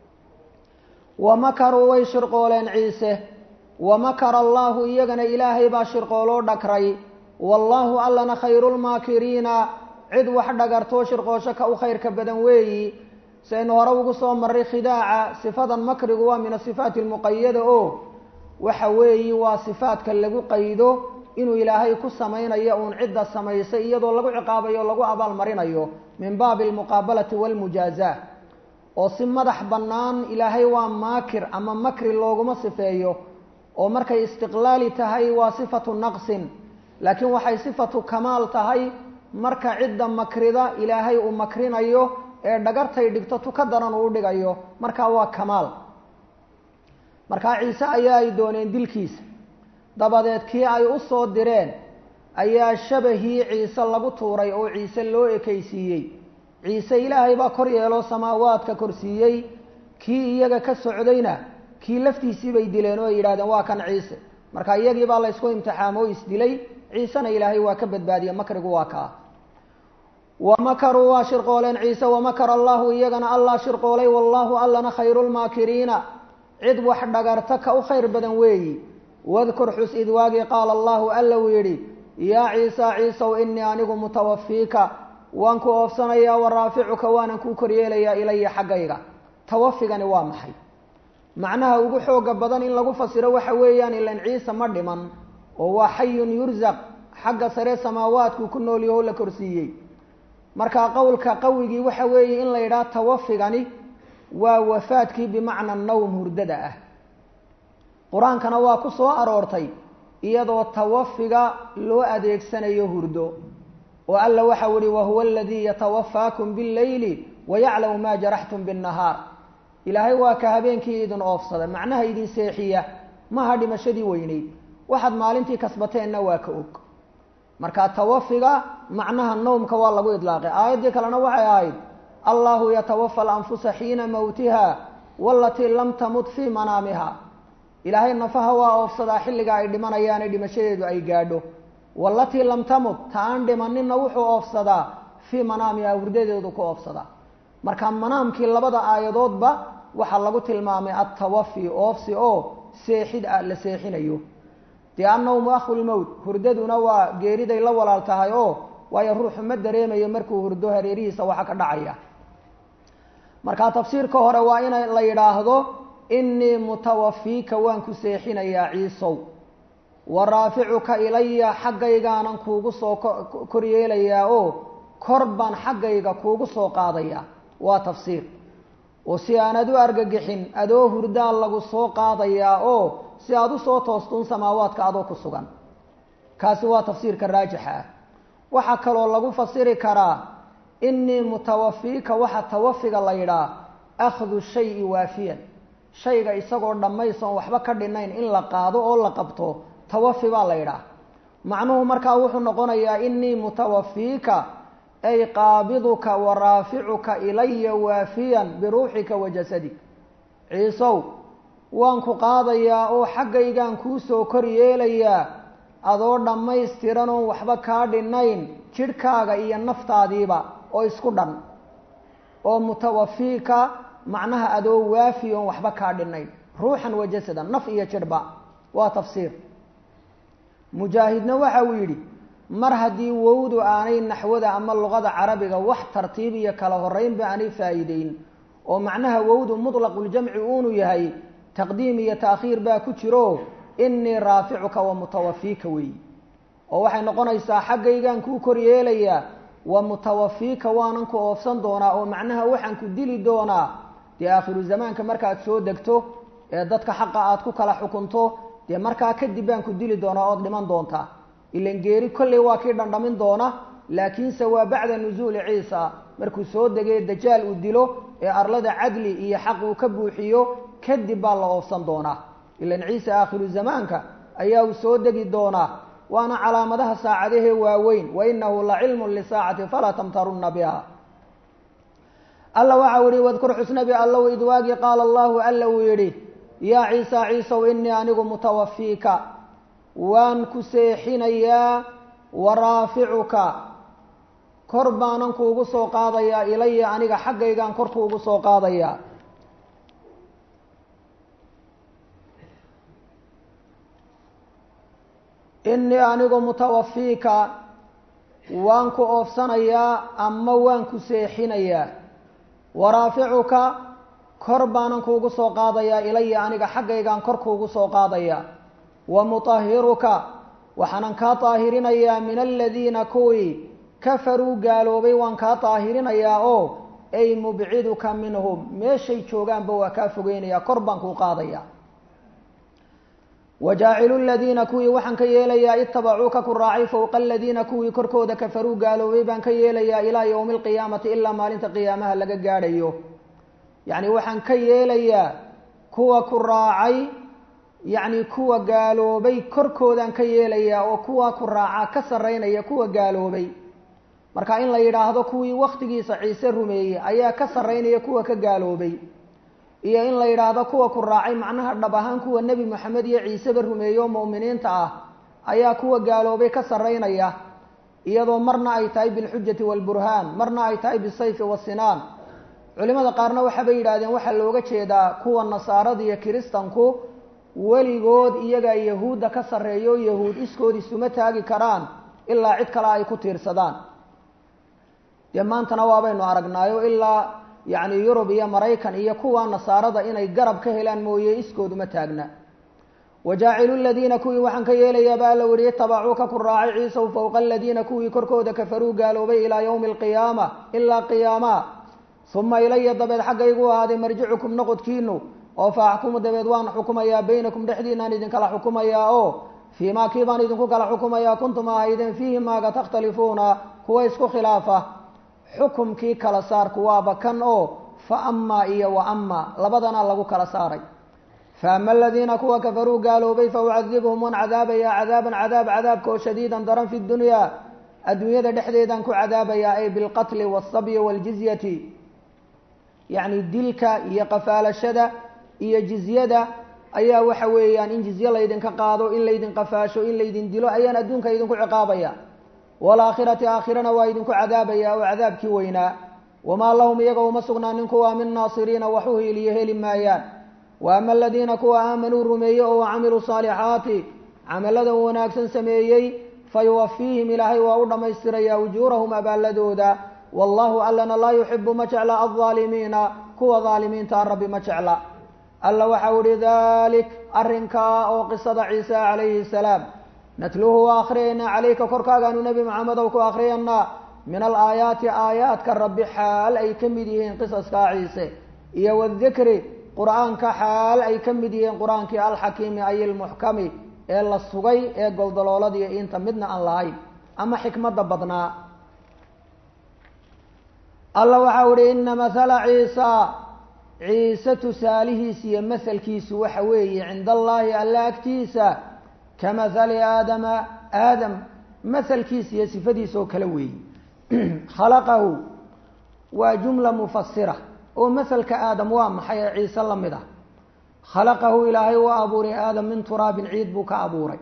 wa makaruu way shirqooleen ciise wa makara allaahu iyagana ilaahay baa shirqooloo dhagray wallaahu allana khayrulmaakiriina cid wax dhagartoo shirqoosho ka u khayrka badan weeyi saynu hore ugu soo marray khidaaca sifadan makrigu waa min asifaati almuqayada oo waxa weeyi waa sifaadka lagu qaydo inuu ilaahay ku samaynayo uun cidda samaysay iyadoo lagu ciqaabayo o lagu abaalmarinayo min baabi almuqaabalati waalmujaazaa oo si madax bannaan ilaahay waa maakir ama makri looguma sifeeyo oo markay istiqlaali tahay waa sifatu naqsin laakiin waxay sifatu kamaal tahay marka cidda makrida ilaahay uu makrinayo ee dhagartay dhigto tu ka daran uu dhigayo markaa waa kamaal markaa ciise ayaa ay dooneen dilkiisa dabadeed kii ay u soo direen ayaa shabahii ciise lagu tuuray oo ciise loo ekaysiiyey ciise ilaahay baa kor yeeloo samaawaadka korsiiyey kii iyaga ka socdayna kii laftiisii bay dileen oo ay yidhahdeen waa kan ciise marka iyagii baa laysku imtixaamo o isdilay ciisena ilaahay waa ka badbaadiye makrigu waa kaa wa makaruu waa shirqooleen ciise wamakara allahu iyagana allah shirqoolay wallaahu allana khayrulmaakiriina cid wax dhagarta ka u khayr badan weeyi wadkur xus id waagii qaala allahu alla uu yidhi yaa ciisa ciisow inii anigu mutawafiika waan ku oofsanayaa wa raaficuka waanan kuu koryeelayaa ilaya xaggayga tawafigani waa maxay macnaha ugu xooga badan in lagu fasiro waxa weeyaan ilan ciise ma dhiman oo waa xayun yursaq xagga sare samaawaadkuu ku nool yaho la korsiiyey marka qowlka qawigii waxa weeye in la yidhaha tawafigani waa wafaadkii bimacna nawm hurdada ah qur-aankana waa ku soo aroortay iyadoo tawafiga loo adeegsanayo hurdo oo alla waxau ihi wahuwa aladii yatawafaakum billeyli wayaclamu maa jaraxtum binnahaar ilaahay waa ka habeenkii idin oofsada macnaha idin seexiya maha dhimashadii weyneyd waxaad maalintii kasbateenna waa ka og marka tawafiga macnaha nawmka waa lagu idlaaqay aayaddii kalena waxay ahayd allahu yatawafa alanfusa xiina mowtiha walatii lam tamut fii manaamiha ilaahay nafaha waa oofsadaa xilliga ay dhimanayaane dhimashadeedu ay gaadho walatii lam tamut ta aan dhimaninna wuxuu oofsadaa fii manaamiha hurdadeedu ku oofsadaa marka manaamkii labada aayadoodba waxaa lagu tilmaamay attawafi oofsi oo seexid ah la seexinayo dee annawmu akhulmowt hurdaduna waa geeriday la walaal tahay oo waayo ruuxu ma dareemayo markuu hurdo hareerihiisa waxa ka dhacaya marka tafsiirka hore waa in la yidhaahdo innii mutawafiika waan ku seexinayaa ciisow wa raaficuka ilaya xaggaygaanan kuugu soo koryeelayaa oo kor baan xaggayga kuugu soo qaadayaa waa tafsiir oo si aanad u argagixin adoo hurdaa lagu soo qaadayaa oo si aada usoo toostuun samaawaadka adoo ku sugan kaasi waa tafsiirka raajixa ah waxaa kaloo lagu fasiri karaa innii mutawafiika waxa tawafiga la yidhaah akhdu shayi waafiyan shayga isagoo dhammaysoon waxba ka dhinayn in la qaado oo la qabto tawafi baa la yidhaah macnuhu markaa wuxuu noqonayaa innii mutawafiika ay qaabiduka wa raaficuka ilaya waafiyan biruuxika wa jasadik ciisow waan ku qaadayaa oo xaggaygaan kuu soo kor yeelayaa adoo dhammaystiran oon waxba kaa dhinayn jidhkaaga iyo naftaadiiba oo isku dhan oo mutawafiika macnaha adoo waafi oon waxba kaa dhinayn ruuxan wa jasadan naf iyo jidhba waa tafsiir mujaahidna waxa uu yidhi mar haddii wowdu aanay naxwada ama luqada carabiga wax tartiib iyo kala horeynba aanay faa'iideyn oo macnaha wowdu mudlaquljamci uunu yahay taqdiim iyo taakhiir baa ku jiro innii raaficuka wa mutawafiika weeyi oo waxay noqonaysaa xaggaygaan kuu kor yeelayaa wa mutawafiika waanan ku oofsan doonaa oo macnaha waxaan ku dili doonaa dee aakhiru zamaanka markaad soo degto ee dadka xaqa aad ku kala xukunto dee markaa kadib baan ku dili doonaa ood dhiman doontaa ilan geeri kolley waa kii dhandhamin doona laakiinse waa bacda nusuuli ciisa markuu soo degay dajaal uu dilo ee arlada cadli iyo xaq uu ka buuxiyo kadib baa la oofsan doonaa ilan ciise aakhiru zamaanka ayaa uu soo degi doonaa waana calaamadaha saacadahee waaweyn wa inahu la cilmun lisaacati falaa tamtarunna biha alla waxa u yihi wadkur xusnabi allow idwaagii qaala allahu alla uu yidhi yaa ciisa ciisow inii anigu mutawafiika waan ku seexinayaa wa raaficuka kor baanan kuugu soo qaadayaa ilaya aniga xaggaygaan kor kuugu soo qaadayaa inii anigu mutawafiika waan ku oofsanayaa ama waan ku seexinayaa wa raaficuka kor baanan kuugu soo qaadayaa ilaya aniga xaggaygaan kor kuugu soo qaadayaa wa mutahiruka waxaanan kaa daahirinayaa min aladiina kuwii kafaruu gaaloobay waan kaa daahirinayaa oo ay mubciduka minhum meeshay joogaanba waa kaa fogeynayaa kor baan kuu qaadayaa wajaacilu ladiina kuwii waxaan ka yeelayaa itabacuuka ku raacay fowqa aladiina kuwii korkooda kafaruu gaaloobay baan ka yeelayaa ilaa yowmi alqiyaamati ilaa maalinta qiyaamaha laga gaadhayo yacni waxaan ka yeelayaa kuwa ku raacay yacni kuwa gaaloobay korkoodaan ka yeelayaa oo kuwa ku raacaa ka sarreynaya kuwa gaaloobay marka in la yidhaahdo kuwii waktigiisa ciise rumeeyey ayaa ka sarreynaya kuwa ka gaaloobay iyo in la yidhaahdo kuwa ku raacay macnaha dhab ahaan kuwa nebi moxamed iyo ciiseba rumeeye oo mu'miniinta ah ayaa kuwa gaaloobay ka sarreynaya iyadoo marna ay tahay bilxujati waalburhaan marna ay tahay bisayfi wasinaan culimada qaarna waxaabay yidhahdeen waxaa looga jeedaa kuwa nasaarada iyo kiristanku weligood iyagaa yahuudda ka sarreeyo o yahuud iskood isuma taagi karaan ilaa cid kale ay ku tiirsadaan dee maantana waabaynu aragnaayo ilaa yacni yurub iyo maraykan iyo kuwa nasaarada inay garab ka helaan mooye iskood uma taagna wajaacilu ladiina kuwii waxaan ka yeelayaaba alla weriye tabacuuka ku raacay ciisaw fowqa aladiina kuwii korkooda kafaruu gaaloobay ilaa yowmi alqiyaama ilaa qiyaama uma ilaya dabeed xaggaygu ahaaday marjicukum noqodkiinu oo fa axkumu dabeed waan xukumayaa baynakum dhexdiinaan idinkala xukumayaa oo fii maa kii baan idinku kala xukumayaa kuntum ahaydeen fiihi maaga takhtalifuuna kuwa isku khilaafa xukumkii kala saarku waaba kan oo fa amaa iyo wa ama labadana lagu kala saaray fa ama aladiina kuwa kafaruu gaaloobay fa ucadibhum waan cadaabayaa cadaaban cadaab cadaabka oo shadiidan daran fi dunyaa adduunyada dhexdeedaan ku cadaabayaa ay bilqatli waasabyi waaljizyati yacni dilka iyo qafaalashada iyo jizyada ayaa waxa weeyaan in jizye laydinka qaado in laydin qafaasho in laydin dilo ayaan adduunka idinku ciqaabaya waalaakhirati aakhirana waa idinku cadaabaya oo cadaabkii weynaa wamaa lahum iyaga uma sugnaanin kuwa min naasiriina wax u hiiliyo heli maayaan wa ama aladiina kuwa aamanuu rumeeyey oo camiluu saalixaati camaladan wanaagsan sameeyey fayuwafiihim ilaahay waa u dhammaystirayaa ujuurahum abaalladooda wallahu allana laa yuxibu ma jecla aldaalimiina kuwa daalimiinta rabbi ma jecla alla waxau ihi dalik arrinkaa oo qisada ciise calayhi salaam natluuhu waa akhriyaynaa calayka korkaagaanu nebi maxamedow ku akhriyaynaa min alaayaati aayaadka rabbi xaal ay ka mid yihiin qisaskaa ciise iyo wadikri qur-aanka xaal ay ka mid yihiin qur-aankii alxakiimi ay ilmuxkami ee la sugay ee goldalooladiiyo inta midna aan lahayn ama xikmadda badnaa alla waxau ihi ina mathala ciisa ciise tusaalihiisa iyo mahalkiisu waxa weeye cinda allaahi alla agtiisa ka mathali aadama aadam mahalkiisa iyo sifadiisa oo kale weeye khalaqahu waa jumla mufasira oo mahalka aadam waa maxay ee ciise la mid ah khalaqahu ilaahay waa abuuray aadam min turaabin ciid buu ka abuuray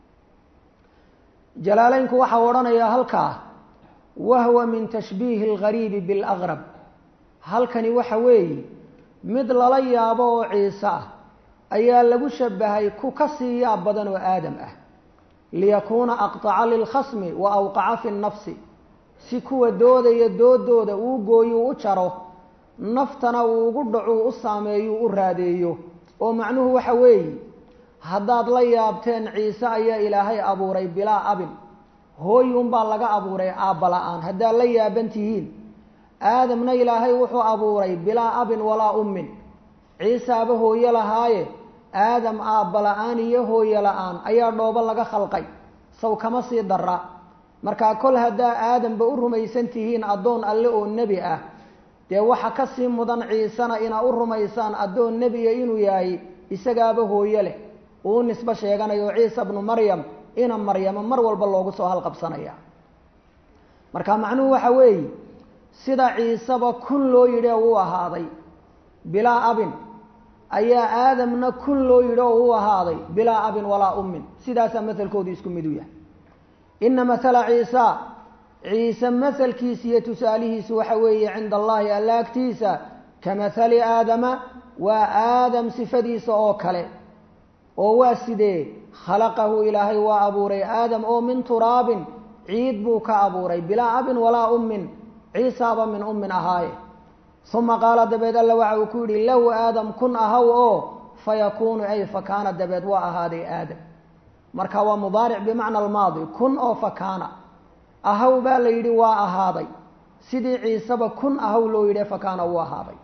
jalaaleynku waxau odhanayaa halkaa wahwa min tashbiihi algariibi bilaqrab halkani waxa weeye mid lala yaabo oo ciise ah ayaa lagu shabahay ku ka sii yaab badan oo aadam ah liyakuuna aqtaca lilkhasmi wa awqaca fi nnafsi si kuwa doodaya doodooda uu gooyuu u jaro naftana uu ugu dhacuu u saameeyuu u raadeeyo oo macnuhu waxa weeye haddaad la yaabteen ciise ayaa ilaahay abuuray bilaa abin hooy unbaa laga abuuray aabba la-aan haddaad la yaaban tihiin aadamna ilaahay wuxuu abuuray bilaa abin walaa ummin ciisaaba hooyo lahaaye aadam aabba la-aan iyo hooyo la-aan ayaa dhoobo laga khalqay saw kama sii dara markaa kol haddaa aadamba u rumaysan tihiin addoon alle oo nebi ah dee waxa ka sii mudan ciisena inaa u rumaysaan addoon nebiya inuu yahay isagaaba hooyo leh uu nisbo sheeganayo ciisa bnu maryam ina maryamo mar walba loogu soo halqabsanaya marka macnuhu waxa weeye sida ciiseba kun loo yidhi oo u ahaaday bilaa abin ayaa aadamna kun loo yidhi oo u ahaaday bilaa abin walaa ummin sidaasaa masalkoodu isku mid u yahay ina mathala ciisa ciise masalkiisa iyo tusaalihiisu waxa weeye cinda allahi alla agtiisa ka mathali aadama waa aadam sifadiisa oo kale oo waa sidee khalaqahu ilaahay waa abuuray aadam oo min turaabin ciid buu ka abuuray bilaa abin walaa ummin ciisaaba min ummin ahaaye uma qaala dabeed alla waxa uu ku yidhi lahu aadam kun ahaw oo fayakuunu ay fakaana dabeed waa ahaaday aadam marka waa mudaaric bimacna almaadi kun oo fakaana ahaw baa la yidhi waa ahaaday sidii ciiseba kun ahaw loo yidhi fakaana wuu ahaaday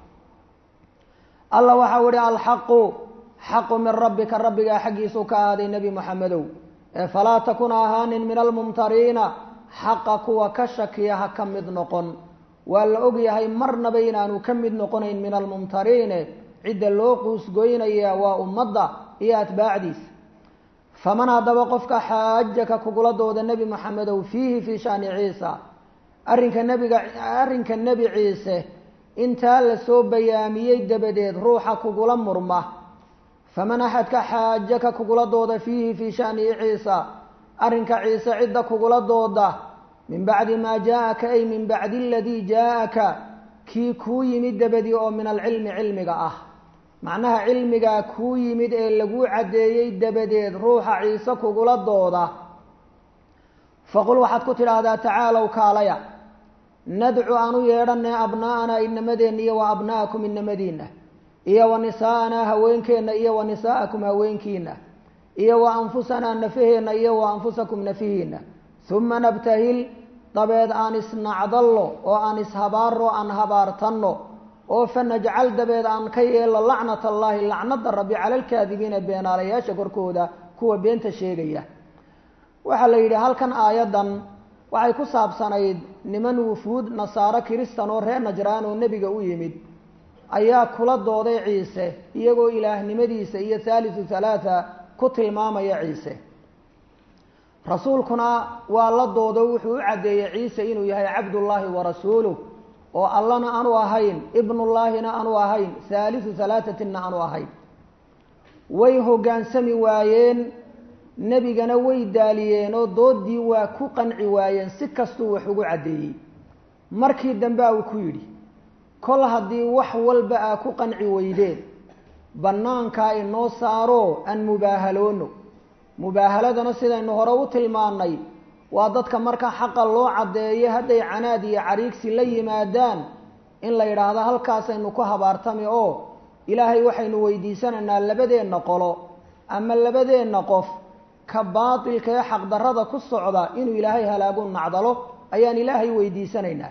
alla waxau ihi alxaqu xaqu min rabbika rabbigaa xaggiisuu ka ahaaday nebi moxamedow ee falaa takun ahaanin min almumtariina xaqa kuwa ka shakiya ha ka mid noqon waa la ogyahay marnaba inaanu ka mid noqonayn min almumtariine cidda loo quusgoynaya waa ummadda iyo atbaacdiisa faman haddaba qofka xaajaka kugula dooda nebi moxamedow fiihi fii shani ciisa arrinka nebiga arrinka nebi ciise intaa lasoo bayaamiyey dabadeed ruuxa kugula murma faman axadka xaajaka kugula dooda fiihi fii shanihi ciisa arrinka ciise cidda kugula dooda min bacdi maa jaa-aka ay min bacdi aladii jaa-aka kii kuu yimid dabadii oo min alcilmi cilmiga ah macnaha cilmigaa kuu yimid ee laguu caddeeyey dabadeed ruuxa ciise kugula dooda faqul waxaad ku tidhaahdaa tacaalow kaalaya nadcu aan u yeedhanay abnaa'anaa inamadeenna iyo wa abna'akum inamadiinna iyo wa nisaa'anaa haweenkeenna iyo wa nisaa'akum haweenkiina iyo wa anfusanaa nafaheenna iyo wa anfusakum nafihiinna uma nabtahil dabeed aan isnacdallo oo aan ishabaarro aan habaartanno oo fa najcal dabeed aan ka yeelno lacnat allaahi lacnada rabbi cala alkaadibiina beenaalayaasha korkooda kuwa beenta sheegaya waxaa la yidhi halkan aayaddan waxay ku saabsanayd niman wufuud nasaaro kiristan oo reer najraan oo nebiga u yimid ayaa kula dooday ciise iyagoo ilaahnimadiisa iyo thaalithu thalaatha ku tilmaamaya ciise rasuulkuna waa la doodo wuxuu u caddeeyey ciise inuu yahay cabdullaahi wa rasuuluh oo allana aanu ahayn ibnullaahina aanu ahayn thaalithu thalaathatinna aanu ahayn way hoggaansami waayeen nebigana way daaliyeen oo doodii waa ku qanci waayeen si kastuu wax ugu caddeeyey markii dambe uu ku yidhi kol haddii wax walba aa ku qanci weydeen bannaankaa inoo saaro aan mubaahaloono mubaahaladana sidaynu hore u tilmaannay waa dadka marka xaqa loo caddeeyo hadday canaad iyo cariigsi la yimaadaan in la yidhaahdo halkaasaynu ku habaartami oo ilaahay waxaynu weydiisanaynaa labadeenna qolo ama labadeenna qof ka baatilka ee xaqdarrada ku socda inuu ilaahay halaagu nacdalo ayaan ilaahay weydiisanaynaa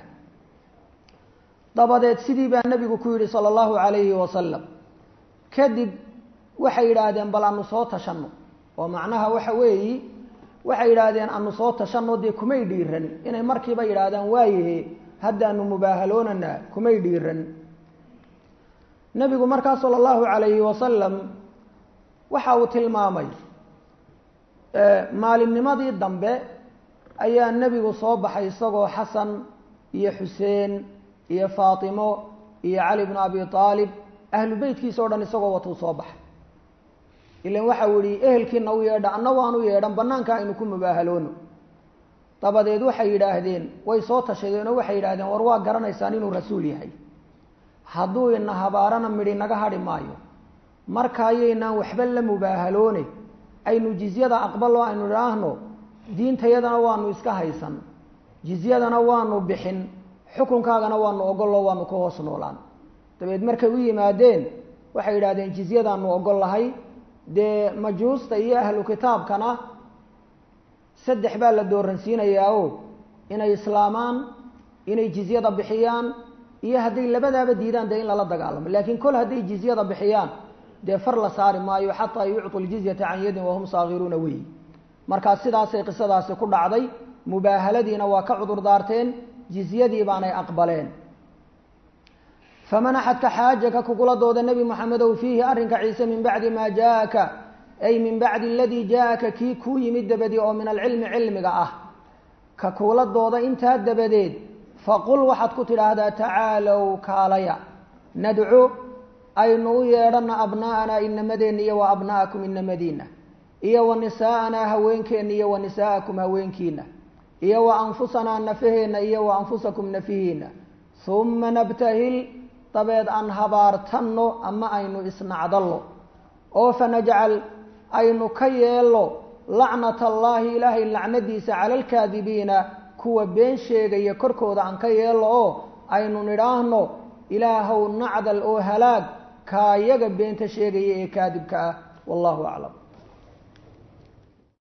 dabadeed sidii baa nebigu ku yidhi sala allahu calayhi wasalam kadib waxay yidhaahdeen bal anu soo tashanno oo macnaha waxa weeyi waxay yidhaahdeen anu soo tashanno dee kumay dhiiran inay markiiba yidhaahdaan waayahe haddaanu mubaahaloonanaa kumay dhiiran nebigu markaa sala allahu calayhi wasalam waxa uu tilmaamay maalinnimadii dambe ayaa nebigu soo baxay isagoo xasan iyo xuseen iyo faatimo iyo cali bnu abi aalib ahlu beytkiisa o dhan isagoo watuu soo baxay ilan waxa uu yihi ehelkiina u yeedha anna waan u yeedhan banaanka aynu ku mubaahaloono dabadeed waxay yidhaahdeen way soo tashadeen oo waxay yidhahdeen war waa garanaysaan inuu rasuul yahay hadduu ina habaarana midhi naga hadhi maayo markaayaynaan waxba la mubaahaloone aynu jizyada aqbalo aynu idhaahno diintayadana waanu iska haysan jizyadana waanu bixin xukunkaagana waanu ogollo waanu ka hoos noolaan dabeed markay u yimaadeen waxay yidhahdeen jizyadaanu ogol lahay dee majuusta iyo ahlu kitaabkana saddex baa la dooransiinayaa o inay islaamaan inay jizyada bixiyaan iyo hadday labadaaba diidaan dee in lala dagaalamo laakiin kol hadday jizyada bixiyaan dee far la saari maayo xataa yucطu ljizyata can yadin wahum saagiruuna wey markaa sidaasay qisadaasi ku dhacday mubaahaladiina waa ka cudur daarteen jizyadii baanay aqbaleen faman axadka xaajaka kugula dooda nebi moxamedow fiihi arrinka ciise min bacdi maa jaaaka ay min bacdi aladii jaaaka kii kuu yimid dabadii oo min alcilmi cilmiga ah ka kugula dooda intaa dabadeed faqul waxaad ku tidhaahdaa tacaalow kaalaya nadcu aynu u yeedhana abnaa'anaa inamadeenna iyo wa abna'akum inamadiina iyo wa nisaa'anaa haweenkeenna iyo wa nisaa'akum haweenkiina iyo wa anfusanaa nafaheenna iyo wa anfusakum nafihiina uma nabtahil dabeed aan habaartanno ama aynu isnacdallo oo fanajcal aynu ka yeello lacnata allaahi ilaahay lacnadiisa cala alkaadibiina kuwa been sheegaya korkooda aan ka yeello oo aynu nidhaahno ilaahow nacdal oo halaag kaayaga beenta sheegaya ee kaadibka ah wallahu aclam